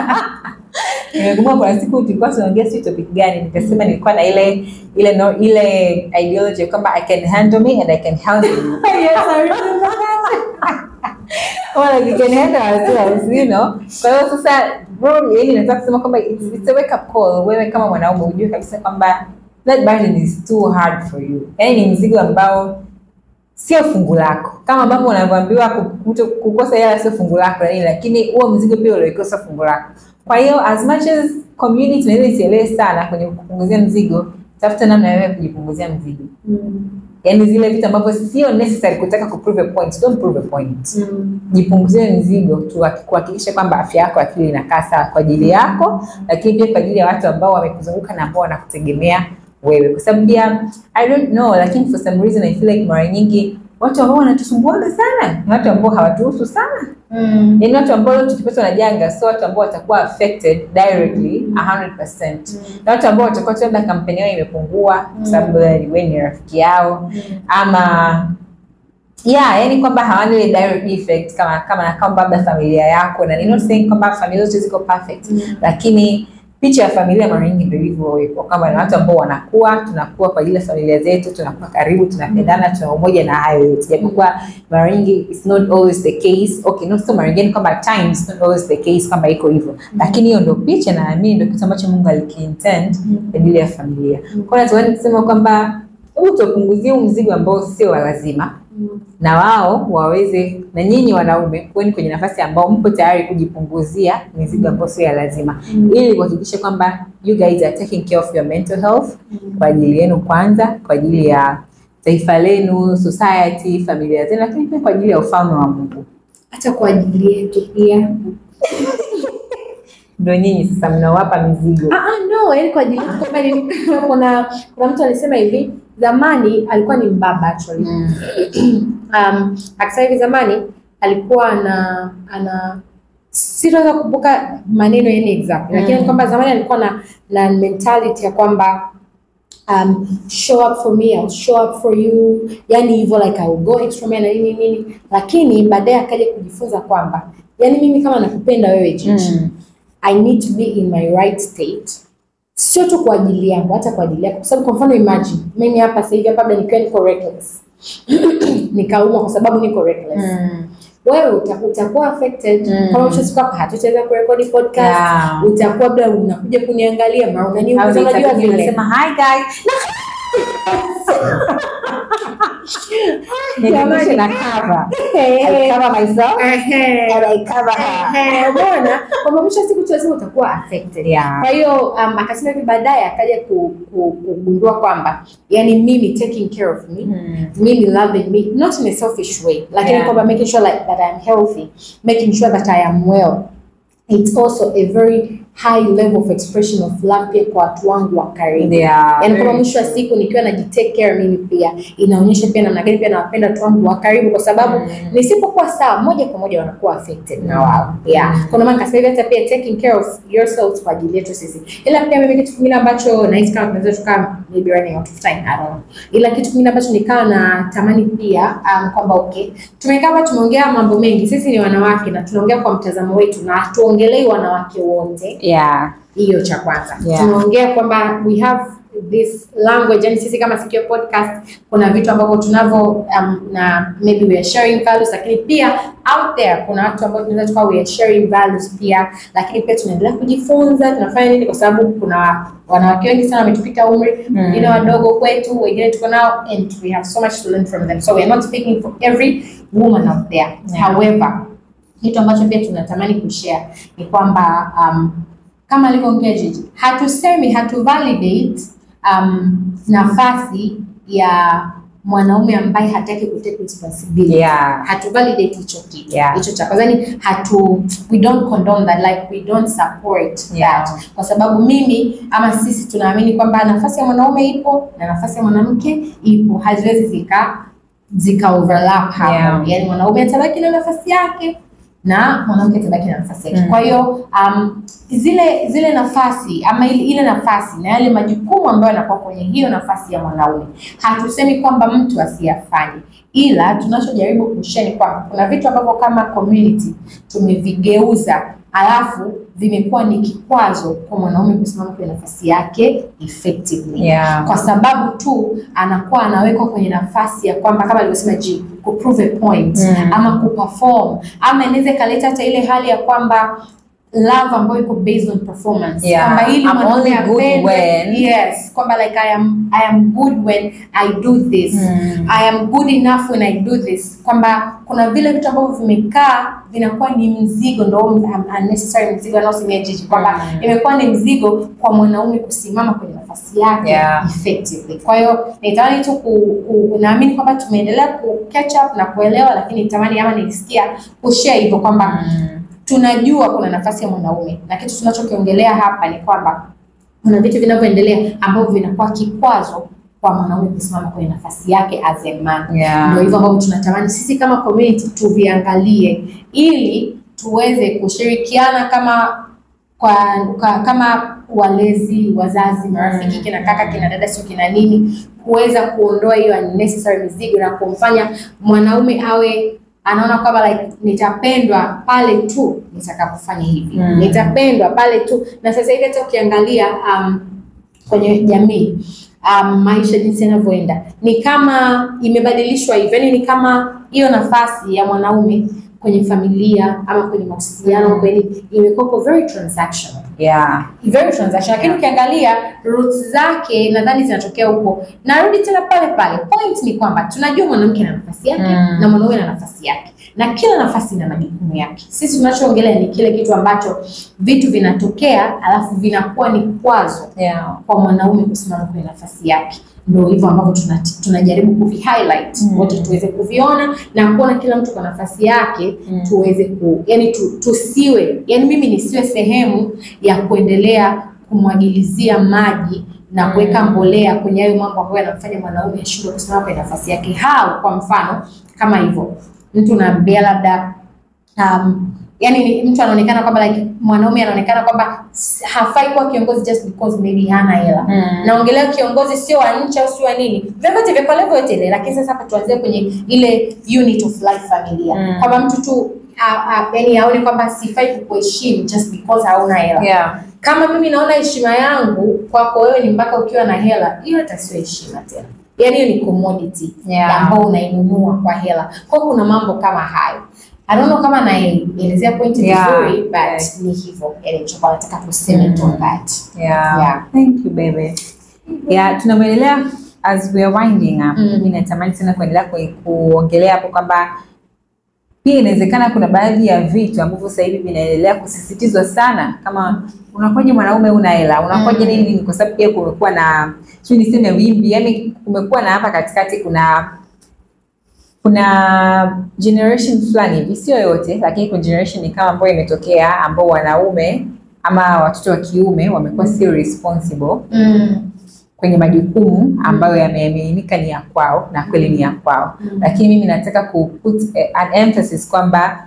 Nimekumbuka kuna siku tulikuwa tunaongea si topic gani, nikasema nilikuwa na ile ile no, ile ideology kwamba I can handle me and I can handle you.
Yes, I remember that.
Kama like we can handle ourselves, you know. Kwa hiyo sasa bro, yani nataka kusema kwamba it's, it's a wake up call. Wewe kama mwanaume ujue kabisa kwamba that burden is too hard for you. Yani ni mzigo ambao sio fungu lako, kama ambavyo unavyoambiwa ku- kuto- kukosa hela sio fungu lako na nini, lakini huo mzigo pia uliokosa fungu lako. Kwa hiyo as much as community inaweza isielewe sana kwenye kupunguzia mzigo, tafuta namna ya wewe kujipunguzia mzigo,
Mm.
yaani zile vitu ambavyo sio necessary kutaka kuprove a point, don't prove a point.
Mm.
Jipunguzie mzigo tu kuhakikisha kwamba afya yako akili inakaa sawa kwa ajili yako, lakini pia kwa ajili ya watu ambao wamekuzunguka na ambao wanakutegemea wewe, kwa sababu pia I don't know, lakini for some reason I feel like mara nyingi watu ambao wanatusumbuaga sana ni watu ambao hawatuhusu sana,
Mm.
yaani watu ambao leo tukipatwa na janga sio watu ambao watakuwa affected directly 100%. Na watu ambao watakuwa tu labda kampeni yao imepungua kwa sababu wewe ni rafiki yao
Mm.
ama yeah yani kwamba hawana ile direct effect kama kama na kwamba labda familia yako na not saying kwamba familia zote ziko perfect
Mm.
lakini picha ya familia mara nyingi ndio hivyo kwamba ni watu ambao wanakuwa tunakuwa kwa ajili ya familia zetu tunakuwa karibu tunapendana tuna umoja na hayo yote japokuwa mara nyingi it's not always the case okay not so mara nyingine kwamba at times not always the case kwamba iko hivyo lakini hiyo ndio picha na naamini ndio kitu ambacho Mungu alikiintend kwa ajili ya familia kwa hiyo natuani kusema kwamba hebu tuwapunguzie huu mzigo ambao sio wa lazima na wao waweze na nyinyi wanaume kuweni kwenye nafasi ambao mpo tayari kujipunguzia mizigo ambayo sio ya lazima ili kuhakikisha kwamba you guys are taking care of your mental health kwa ajili yenu kwanza kwa ajili ya taifa lenu society familia zenu lakini pia kwa ajili ya ufalme wa mungu
hata kwa ajili yetu pia
ndo nyinyi sasa mnaowapa mizigo
Ah, ah, no, yani kwa ajili yetu kwamba ni- kuna kuna mtu alisema hivi zamani alikuwa ni mbaba actually um, akisema hivi zamani alikuwa ana ana sitaweza kukumbuka maneno yani exact lakini
Mm.
kwamba zamani alikuwa na na mentality ya kwamba um, show up for me I'll show up for you yani hivyo like I will go extra mile na nini nini lakini baadaye akaja kujifunza kwamba yani mimi kama nakupenda wewe Gigi
Mm.
I need to be in my right state sio tu kwa ajili yangu hata kwa ajili yako kwa sababu kwa mfano imagine mimi hapa sasa hivi hapa labda nikiwa niko reckless nikaumwa kwa sababu niko reckless
Mm.
wewe uta- utakuwa affected
Mm.
kama mwisho siku hapa hatutaweza kurekodi podcast
Yeah.
utakuwa labda unakuja kuniangalia mara
Au
unaniuliza unajua
itabidi
vile
unasema hi guys
Jamani.
Nijumuishe na cover.
Eh,
I cover myself
ehe,
and I cover her.
ehe, umeona kwamba mwisho wa siku tu lazima utakuwa affected
Yeah.
kwa hiyo um, akasema hivi baadaye akaja ku- ku- kugundua kwamba yani mimi taking care of me
Mm.
mimi loving me not in a selfish way lakini
Yeah.
kwamba making sure like that I am healthy making sure that I am well it's also a very high level of expression of love pia kwa watu wangu wa karibu
Yeah.
yaani kama mwisho wa siku nikiwa najitake care mimi pia inaonyesha pia namna gani pia nawapenda watu wangu wa karibu kwa sababu
Mm.
nisipokuwa sawa moja kwa moja wanakuwa affected na wao yeah kuna maana kasema hivi hata pia taking care of yourself kwa ajili yetu sisi ila pia mimi kitu kingine ambacho nahisi kama tunaweza tukaa maybe running out of time I don't know ila kitu kingine ambacho nikawa na tamani pia um, kwamba okay tumekaa hapa tumeongea mambo mengi sisi ni wanawake na tunaongea kwa mtazamo wetu na hatuongelei wanawake wote
Yeah.
hiyo cha kwanza
Yeah.
tunaongea kwamba we have this language yani sisi kama Sikio podcast kuna vitu ambavyo tunavyo um, na maybe we are sharing values lakini pia out there kuna watu ambao tunaweza tukawa we are sharing values pia lakini pia tunaendelea kujifunza tunafanya nini kwa sababu kuna wanawake wengi sana wametupita umri
Mm.
wengine wadogo kwetu wengine tuko nao and we have so much to learn from them so we are not speaking for every woman out there
Yeah.
however kitu ambacho pia tunatamani kushare ni kwamba um, kama alivyoongea Gigi, hatusemi hatu validate um, nafasi ya mwanaume ambaye hataki kutake responsibility
Yeah.
hatu validate hicho kitu
Yeah.
hicho cha kwanza ni hatu we don't condone that like we don't support
Yeah.
that kwa sababu mimi ama sisi tunaamini kwamba nafasi ya mwanaume ipo na nafasi ya mwanamke ipo haziwezi zika zika overlap hapo
Yeah.
yani mwanaume atabaki na nafasi yake na mwanamke atabaki na nafasi yake
Mm.
kwa hiyo um, zile zile nafasi ama ile, ile nafasi na yale majukumu ambayo yanakuwa kwenye hiyo nafasi ya mwanaume hatusemi kwamba mtu asiyafanye ila tunachojaribu kushare ni kwamba kuna vitu ambavyo kama community tumevigeuza alafu vimekuwa ni kikwazo kwa mwanaume kusimama kwenye nafasi yake effectively
Yeah.
kwa sababu tu anakuwa anawekwa kwenye nafasi ya kwamba kama alivyosema G ku prove a point
Mm.
ama kuperform ama inaweza ikaleta hata ile hali ya kwamba love ambayo iko based on performance
Yeah.
kwamba ili
I'm
mwanaume
only good
apendwe,
when-
yes kwamba like I am I am good when I do this
Mm.
I am good enough when I do this kwamba kuna vile vitu ambavyo vimekaa vinakuwa ni mzigo ndo um, unnecessary mzigo anaosemea Gigi kwamba
Mm.
imekuwa ni mzigo kwa mwanaume kusimama kwenye nafasi yake
Yeah.
effectively. Kwa hiyo nitamani tu ku, ku, naamini kwamba tumeendelea ku catch up na kuelewa, lakini nitamani ama nilisikia kushare hivyo kwamba
Mm.
tunajua kuna nafasi ya mwanaume na kitu tunachokiongelea hapa ni kwamba kuna vitu vinavyoendelea ambavyo vinakuwa kikwazo kwa mwanaume kusimama kwenye nafasi yake as a man
Yeah.
ndio hivyo ambavyo tunatamani sisi kama community tuviangalie ili tuweze kushirikiana kama kwa, kwa kama walezi wazazi marafiki kina kaka kina dada sio kina nini kuweza kuondoa hiyo unnecessary mizigo na kumfanya mwanaume awe anaona kwamba like nitapendwa pale tu nitakapofanya hivi
Mm.
nitapendwa pale tu na sasa hivi hata ukiangalia um, kwenye jamii um, maisha jinsi yanavyoenda ni kama imebadilishwa hivyo yani ni kama hiyo nafasi ya mwanaume kwenye familia ama kwenye mahusiano
Mm.
kwenye imekuwa very transactional
yeah
very transaction lakini ukiangalia roots zake nadhani zinatokea huko narudi tena pale pale point ni kwamba tunajua mwanamke na nafasi yake
Mm.
na mwanaume na nafasi yake na kila nafasi ina majukumu yake sisi tunachoongelea ni kile kitu ambacho vitu vinatokea alafu vinakuwa ni kwazo
yeah
kwa mwanaume kusimama kwenye nafasi yake ndo hivyo ambavyo tuna- tunajaribu kuvi highlight
Mm.
wote tuweze kuviona na kuona kila mtu kwa nafasi yake
Mm.
tuweze ku yani tu, tusiwe yani mimi nisiwe sehemu ya kuendelea kumwagilizia maji na
Mm.
kuweka mbolea kwenye hayo mambo ambayo yanamfanya mwanaume ashindwe kusimama kwenye nafasi yake hao kwa mfano kama hivyo mtu unaambia labda um, yani ni- mtu anaonekana kwamba like mwanaume anaonekana kwamba s- hafai kuwa kiongozi just because maybe hana hela
Mm.
naongelea kiongozi sio wa nchi au sio wa nini vyovyote vya kwa level yote ile lakini sasa hapa tuanzie kwenye ile unit of life familia
Mm.
kwamba mtu tu a- a- yani aone kwamba sifai kukuheshimu just because hauna hela
yeah
kama mimi naona heshima yangu kwako wewe ni mpaka ukiwa na hela hiyo hata sio heshima tena yaani hiyo ni commodity
Yeah.
ambao unainunua kwa hela kwa kuna mambo kama hayo I don't know kama naelezea pointi
Yeah.
vizuri but
Yeah.
ni hivyo yani nilichokuwa nataka kusema on that
Yeah.
Yeah.
Thank you baby. Yeah, tunamwelelea as we are winding up.
Mm.
Mimi natamani tena kuendelea ku- kuongelea hapo kwamba pia inawezekana kuna baadhi ya vitu ambavyo sasa hivi vinaendelea kusisitizwa sana, kama unakuwaje mwanaume una hela, unakuwaje
Mm.
nini nini, kwa sababu pia kumekuwa na sijui niseme wimbi, yani kumekuwa na hapa katikati kuna kuna generation fulani hivi, sio yote, lakini kuna generation ni kama ambayo imetokea ambao wanaume ama watoto wa kiume wamekuwa sio responsible
mm.
kwenye majukumu ambayo yameaminika ni ya kwao na kweli ni ya kwao,
Mm.
lakini mimi nataka ku put eh, an emphasis kwamba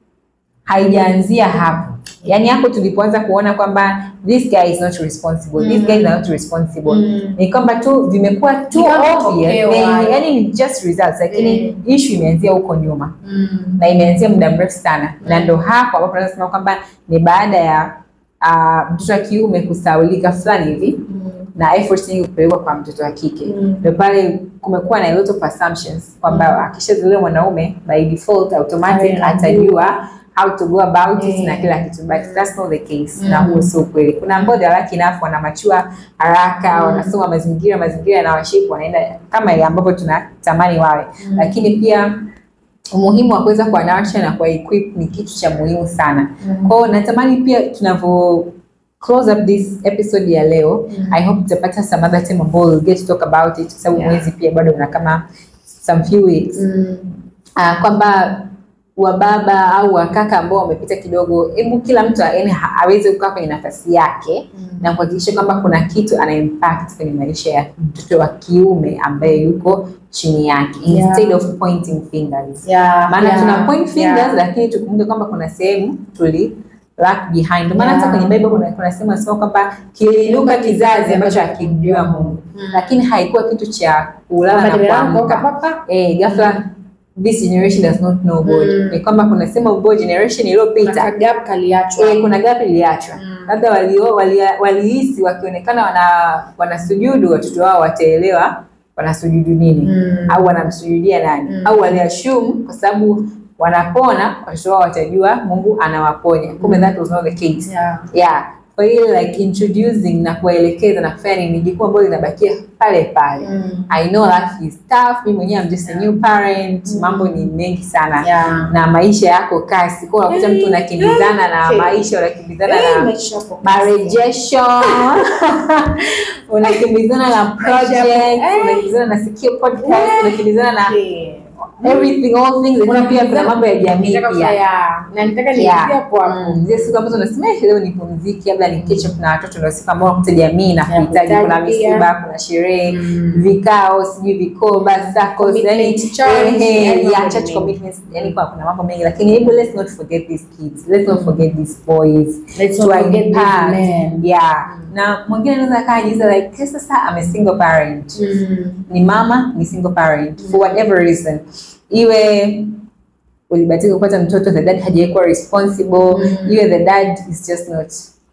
haijaanzia hapo. Yaani hapo tulipoanza kuona kwamba this guy is not responsible, these
Mm.
guys are not responsible
Mm.
ni kwamba tu vimekuwa too
Ni kama
obvious,
matokeo
eh,
hayo.
yaani ni just results, lakini
Mm.
issue imeanzia huko nyuma
Mm.
na imeanzia muda mrefu sana na
Mm.
ndo hapo ambapo tunaweza kusema kwamba ni baada ya ah, mtoto wa kiume kusaulika fulani hivi
Mm.
na effort nyingi kupelekwa kwa mtoto wa kike
Mm.
ndo pale kumekuwa na a lot of assumptions kwamba akishazaliwa mwanaume by default automatic
Awe
atajua how to go about it
Mm.
na kila kitu but that's not the case
Mm.
na huo sio kweli kuna ambao they are lucky enough wanamachua haraka
Mm.
wanasoma mazingira mazingira yanawashipu wanaenda kama ile ambavyo tunatamani wawe
Mm.
lakini pia umuhimu wa kuweza kuwa nurture na kuwa equip ni kitu cha muhimu sana
Mm.
kwao natamani pia tunavyo close up this episode ya leo
Mm.
i hope tutapata some other time ambao we'll get to talk about it kwa sababu
Yeah.
mwezi pia bado una kama some few weeks
Mm.
uh, kwamba wababa au wakaka ambao wamepita kidogo hebu kila mtu yani ha- aweze kukaa kwenye nafasi yake
Mm.
na kuhakikisha kwamba kuna kitu ana impact kwenye maisha ya mtoto wa kiume ambaye yuko chini yake
Yeah.
instead of pointing fingers
Yeah,
maana
yeah,
tuna point fingers
yeah.
lakini tukumbuke kwamba kuna sehemu tuli lag behind ndio maana hata
Yeah.
kwenye bible kuna, kuna sehemu nasema kwamba kiliinuka kizazi ambacho hakimjua mungu
Mm.
lakini haikuwa kitu cha kulala na
Kwamba nimelala
kuamka
papa.
eh ghafla this generation does not know God
Mm.
ni kwamba kuna sehemu ambayo generation
Kuna
iliyopita
kagap kaliachwa.
eh, kuna gap iliachwa
Mm.
labda walio- walia- walihisi wakionekana wana wanasujudu watoto wao wataelewa wanasujudu nini
Mm.
au wanamsujudia nani
Mm.
au waliashumu kwa sababu wanapona watoto wao watajua mungu anawaponya kumbe
Mm.
that was not the case
Yeah.
yeah kwa hiyo like introducing na kuwaelekeza na kufanya nini ni jukumu ambalo linabakia pale pale
Mm.
I know life is tough. Mimi mwenyewe I'm just a new parent.
Mm.
Mambo ni mengi sana
Yeah.
na maisha yako kasi. Kwa hiyo unakuta mtu unakimbizana na
Okay.
maisha, unakimbizana
Eh,
na
maisha yako.
marejesho, unakimbizana na projects,
Eh.
unakimbizana na sikio podcast, unakimbizana na
Okay.
everything all things lakini pia kuna mambo ya jamii
Nataka
pia
ya- na nitaka
Yeah.
niingie hapo hapo.
Mm, zile siku ambazo unasema "Eh, leo nipumzike, labda ni catch up na watoto, ndio siku ambao unakuta jamii na
Yeah,
kuhitaji, kuna
kuhitaji pia.
misiba, kuna sherehe,
Mm.
vikao, sijui vikoba, SACCOS,
Commitment
yani
to church,
eh,
yani
yeah,
mambo
church
mengi.
commitments, yani kwa kuna mambo mengi, lakini hebu let's not forget these kids, let's not forget these boys,
Let's not
to
forget these
impact.
men.
Yeah, na mwingine anaweza kaa jiuliza like "Okay, sasa I'm a single parent
Mm.
ni mama ni single parent for whatever reason iwe ulibatika kupata mtoto the dad hajaikuwa responsible
Mm.
iwe the dad is just not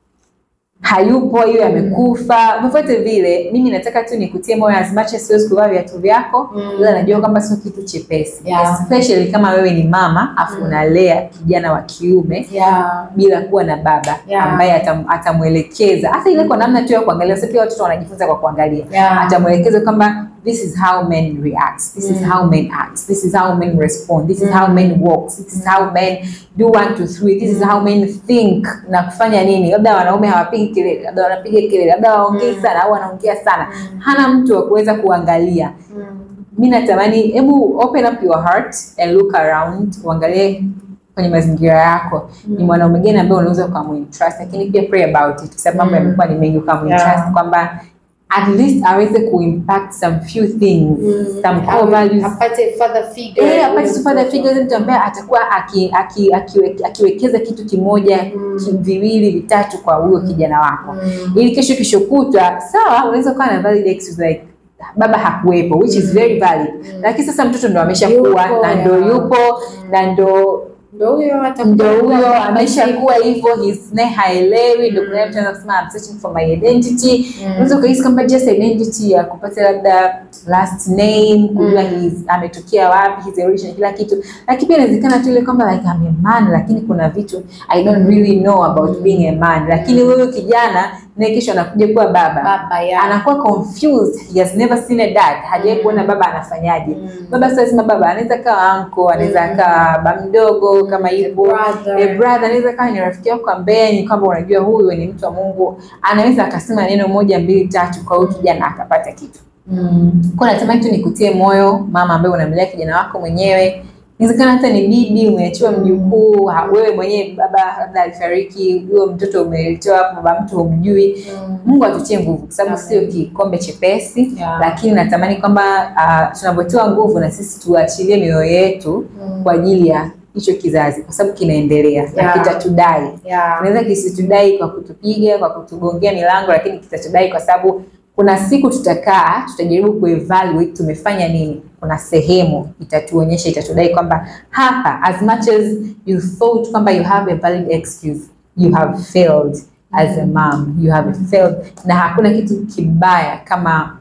hayupo iwe amekufa vyovyote vile mimi nataka tu nikutie moyo as much as siwezi kuvaa viatu vyako
Mm.
ila najua kwamba sio kitu chepesi
Yeah.
especially kama wewe ni mama afu
Mm.
unalea kijana wa kiume
Yeah.
bila kuwa na baba
Yeah.
ambaye atam, atamwelekeza hata ile kwa namna tu ya kuangalia sio pia watoto wanajifunza kwa kuangalia
Yeah.
atamwelekeza kwamba this is how men react this is
Mm.
how men act this is how men respond this is how men walk this is how men do one two three this is how men think na kufanya nini labda wanaume hawapigi kelele labda wanapiga kelele labda waongei
Mm.
sana au wanaongea sana
Mm.
hana mtu wa kuweza kuangalia
Mm.
mi natamani hebu open up your heart and look around uangalie kwenye mazingira yako ni
Mm.
mwanaume gani ambaye unaweza ukamuintrust lakini pia pray about it kwa sababu mambo
Mm.
yamekuwa ni mengi ukamuintrust
Yeah.
kwamba at least aweze kuimpact some few things
Mm.
some core
Awe-
values
apate father figure.
Eh, apate tu father
Mtoto.
figures mtu ambaye atakuwa aki, aki, akiwe, akiwekeza kitu kimoja
Mm.
ki- viwili vitatu kwa huyo kijana wako
Mm.
ili kesho kesho kutwa sawa unaweza ukawa na valid excuse like baba hakuwepo which is
Mm.
very valid
Mm.
lakini sasa mtoto ndo ameshakuwa
Yupo,
na ndo
yeah.
yupo na ndo
Ndo huyo hata
ndo huyo ameshakuwa hivyo his naye haelewi ndo kuna mtu anaweza kusema I'm searching for my identity
Mm.
unaweza ukahisi kwamba just identity ya kupata labda last name kujua
Mm.
his ametokea wapi his origin kila kitu lakini pia inawezekana tu ile kwamba like I'm a man lakini kuna vitu I don't really know about being a man lakini huyu kijana naye kesho anakuja kuwa baba
baba ya
anakuwa confused he has never seen a dad hajawahi
Mm.
kuona baba anafanyaje
Mm.
baba sasa lazima baba anaweza kawa anko anaweza
Mm.
kawa baba mdogo kama hivyo
brother.
a brother anaweza kawa ni rafiki yako ambaye ni kwamba unajua huyu ni mtu wa Mungu anaweza akasema neno moja mbili tatu kwa huyu kijana akapata kitu
Mm.
kwa natamani tu nikutie moyo mama ambaye unamlea kijana wako mwenyewe inawezekana hata ni bibi umeachiwa mjukuu ha- wewe mwenyewe baba labda alifariki huyo mtoto umeletewa hapo baba mtu humjui
Mm.
Mungu atutie nguvu kwa sababu
Amen.
sio kikombe chepesi
Yeah.
lakini natamani kwamba uh, tunavyotiwa nguvu na sisi tuachilie mioyo yetu
Mm.
kwa ajili ya hicho kizazi kwa sababu kinaendelea na
Yeah.
kitatudai
Yeah.
kinaweza kisitudai kwa kutupiga kwa kutugongea milango lakini kitatudai kwa sababu kuna siku tutakaa tutajaribu kuevaluate tumefanya nini kuna sehemu itatuonyesha itatudai kwamba hapa as much as you thought kwamba you have a valid excuse you have failed as a mom you have failed na hakuna kitu kibaya kama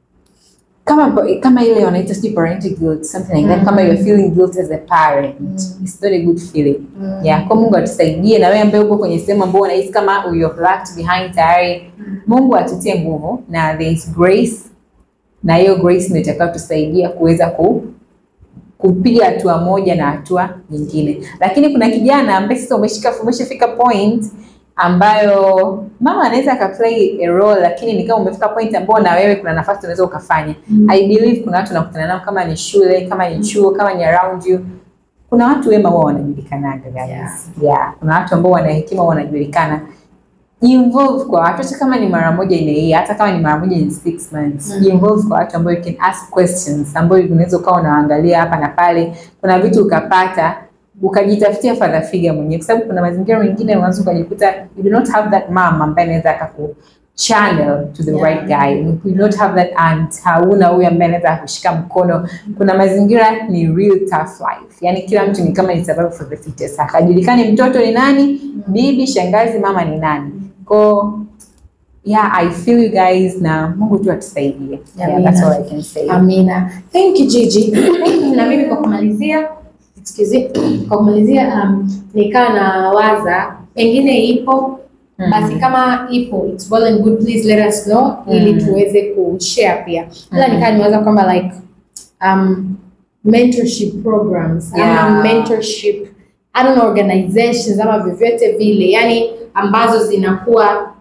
kama kama ile wanaita sijui parental guilt something like that
Mm.
kama you're feeling guilt as a parent
Mm.
it's not a good feeling
Mm.
yeah, kwa Mungu atusaidie na wewe ambaye uko kwenye sehemu ambayo unahisi kama you're lagged behind tayari Mungu atutie nguvu na there is grace na hiyo grace ndio itakayotusaidia kuweza ku kupiga hatua moja na hatua nyingine lakini kuna kijana ambaye sasa umeshika umeshafika point ambayo mama anaweza akaplay a role lakini ni kama umefika point ambayo na wewe kuna nafasi unaweza ukafanya
Mm.
I believe kuna watu nakutana nao kama ni shule kama ni chuo kama ni around you kuna watu wema huwa wanajulikanaga guys
Yeah.
yeah. kuna watu ambao wana hekima huwa wanajulikana involve kwa watu hata kama ni mara moja in a year hata kama ni mara moja in six months
Mm.
involve kwa watu ambao you can ask questions ambayo unaweza ukawa unaangalia hapa na pale kuna vitu ukapata ukajitafutia father figure mwenyewe kwa sababu kuna mazingira mengine unaweza ukajikuta you do not have that mom ambaye anaweza akaku channel to the
Yeah.
right guy you do not have that aunt hauna huyu ambaye anaweza kushika mkono kuna mazingira ni real tough life yani kila mtu ni kama ni survival for the fittest akajulikani mtoto ni nani bibi shangazi mama ni nani ko yeah i feel you guys na mungu tu atusaidie yeah,
Amina.
that's all i can say
Amina. Thank you Gigi. na mimi kwa kumalizia, excuse me, kwa kumalizia um, nikaa na waza pengine ipo
Mhm.
basi kama ipo it's well and good please let us know ili
Mhm.
tuweze kushare pia. Ila
Mhm.
nikaa niwaza kwamba like um, mentorship programs
Yeah.
ama mentorship I don't know organizations ama vyovyote vile yani ambazo zinakuwa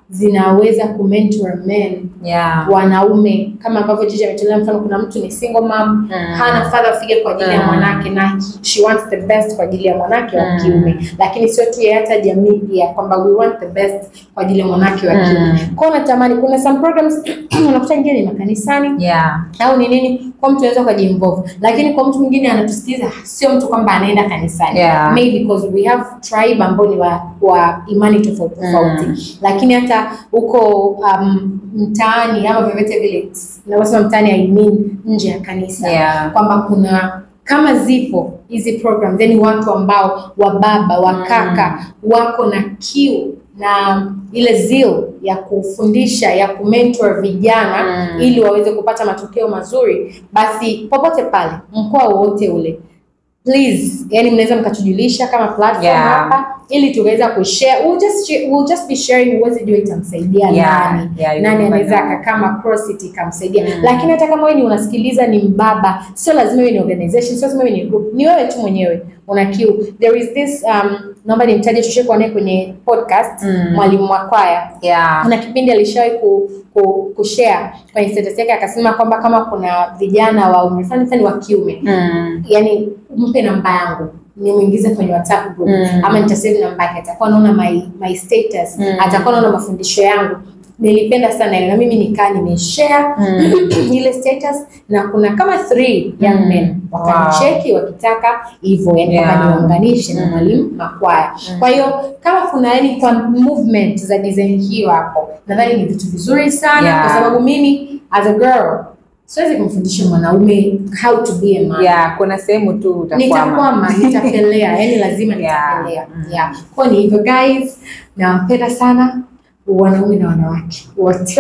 zinaweza kumentor men
Yeah.
wanaume kama ambavyo Jiji ametolea mfano. Kuna mtu ni single mom hana father figure kwa ajili ya
Mm.
mwanake na she wants the best kwa ajili ya mwanake wa
Mm.
kiume, lakini sio tu ya hata jamii pia kwamba we want the best kwa ajili ya mwanake wa
Mm.
kiume. Kwa hiyo natamani kuna some programs unakuta ingine ni makanisani
Yeah.
au ni nini, kwa mtu anaweza ukajiinvolve, lakini kwa mtu mwingine anatusikiliza, sio mtu kwamba anaenda kanisani
Yeah.
maybe because we have tribe ambao ni wa, wa imani tofauti tofauti
Mm.
lakini hata huko um, mtaani ama vyovyote vile navyosema mtaani I mean nje ya kanisa
Yeah.
kwamba kuna kama zipo hizi programs yani watu ambao wababa wakaka wako na kiu na ile zeal ya kufundisha ya kumentor vijana
Mm.
ili waweze kupata matokeo mazuri, basi popote pale mkoa wowote ule please, yani mnaweza mkatujulisha kama platform
Yeah.
hapa ili tuweza kushare. We'll just share, we'll just be sharing, huwezi jua itamsaidia
Yeah,
nani
yeah, you
nani
never
anaweza
know.
akakaa kama CrossFit ikamsaidia
Mm.
lakini hata kama wewe ni unasikiliza ni mbaba, sio lazima iwe ni organization, sio lazima iwe ni group, ni wewe tu mwenyewe una kiu. There is this um, naomba nimtaje, tushakuwa naye kwenye podcast
Mm.
mwalimu wa kwaya
Yeah.
kuna kipindi alishawahi ku, ku, kushare kwenye status yake akasema kwamba kama kuna vijana wa umri fulani fulani wa kiume
Mm.
yani mpe namba yangu nimwingize kwenye WhatsApp group
Mm.
ama nitasave namba yake, atakuwa anaona my, my status
Mm.
atakuwa anaona mafundisho yangu. Nilipenda sana ile na mimi nikaa nimeshare
Mm.
ile status na kuna kama three young
Mm.
men wakanicheki wakitaka hivyo yani
Yeah.
kwamba niwaunganishe na
Mm.
mwalimu makwaya.
Mm.
Kwa hiyo kama kuna yani kwa movement za design hiyo hapo, nadhani ni vitu vizuri sana
Yeah.
kwa sababu mimi as a girl siwezi kumfundisha mwanaume how to be a man
Yeah, kuna sehemu tu utakwama.
nitakwama nitapelea yani lazima
Yeah.
nitapelea
Mm.
yeah. kwa ni hivyo guys nawapenda sana wanaume na wanawake wote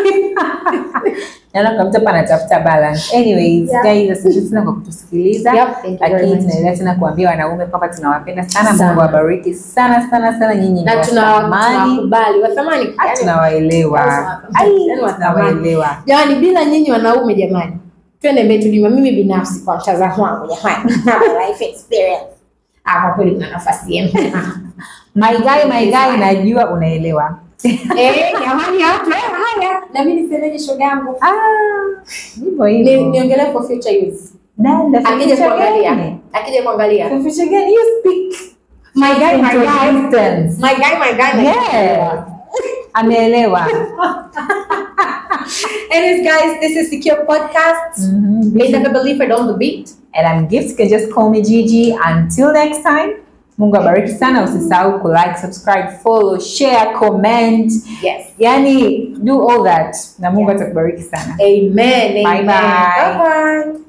Naona kuna mtu hapa anatafuta balance. Anyways,
Yeah.
guys, asante sana kwa kutusikiliza.
Yep, thank you very
Lakini
much.
tunaendelea tena kuambia wanaume kwamba tunawapenda sana.
Sana.
Mungu awabariki sana sana sana nyinyi.
na
ni
tuna-
wathamani.
tunawakubali wathamani
Ah,
yani-
tunawaelewa.
Yaani
Ai,
wathamani.
tunawaelewa.
jamani bila nyinyi wanaume jamani twende mbele tulima mimi binafsi kwa mtazamo wangu jamani life experience Ah, kwa kweli kuna nafasi yenu
My guy, my guy, najua unaelewa.
eh jamani hapa haya na mimi nisemeje shoga yangu
Ah, hivyo
Ni-
hivyo.
niongelee for future use
Dada,
akija
future
kuangalia
gani?
akija kuangalia
Future gani? You speak.
my guy my
From
guy
distance.
my guy my guy my
Yes. Ameelewa.
Anyways, guys, this is Secure Podcast.
Mhm.
May never believe it on the beat.
And I'm Gift, you can just call me Gigi. Until next time, Mungu abariki sana. Usisahau ku like, subscribe, follow, share, comment.
Yes.
Yani, do all that. Na Mungu
Yeah.
atakubariki sana.
Amen. Amen.
Bye-bye.
Bye bye.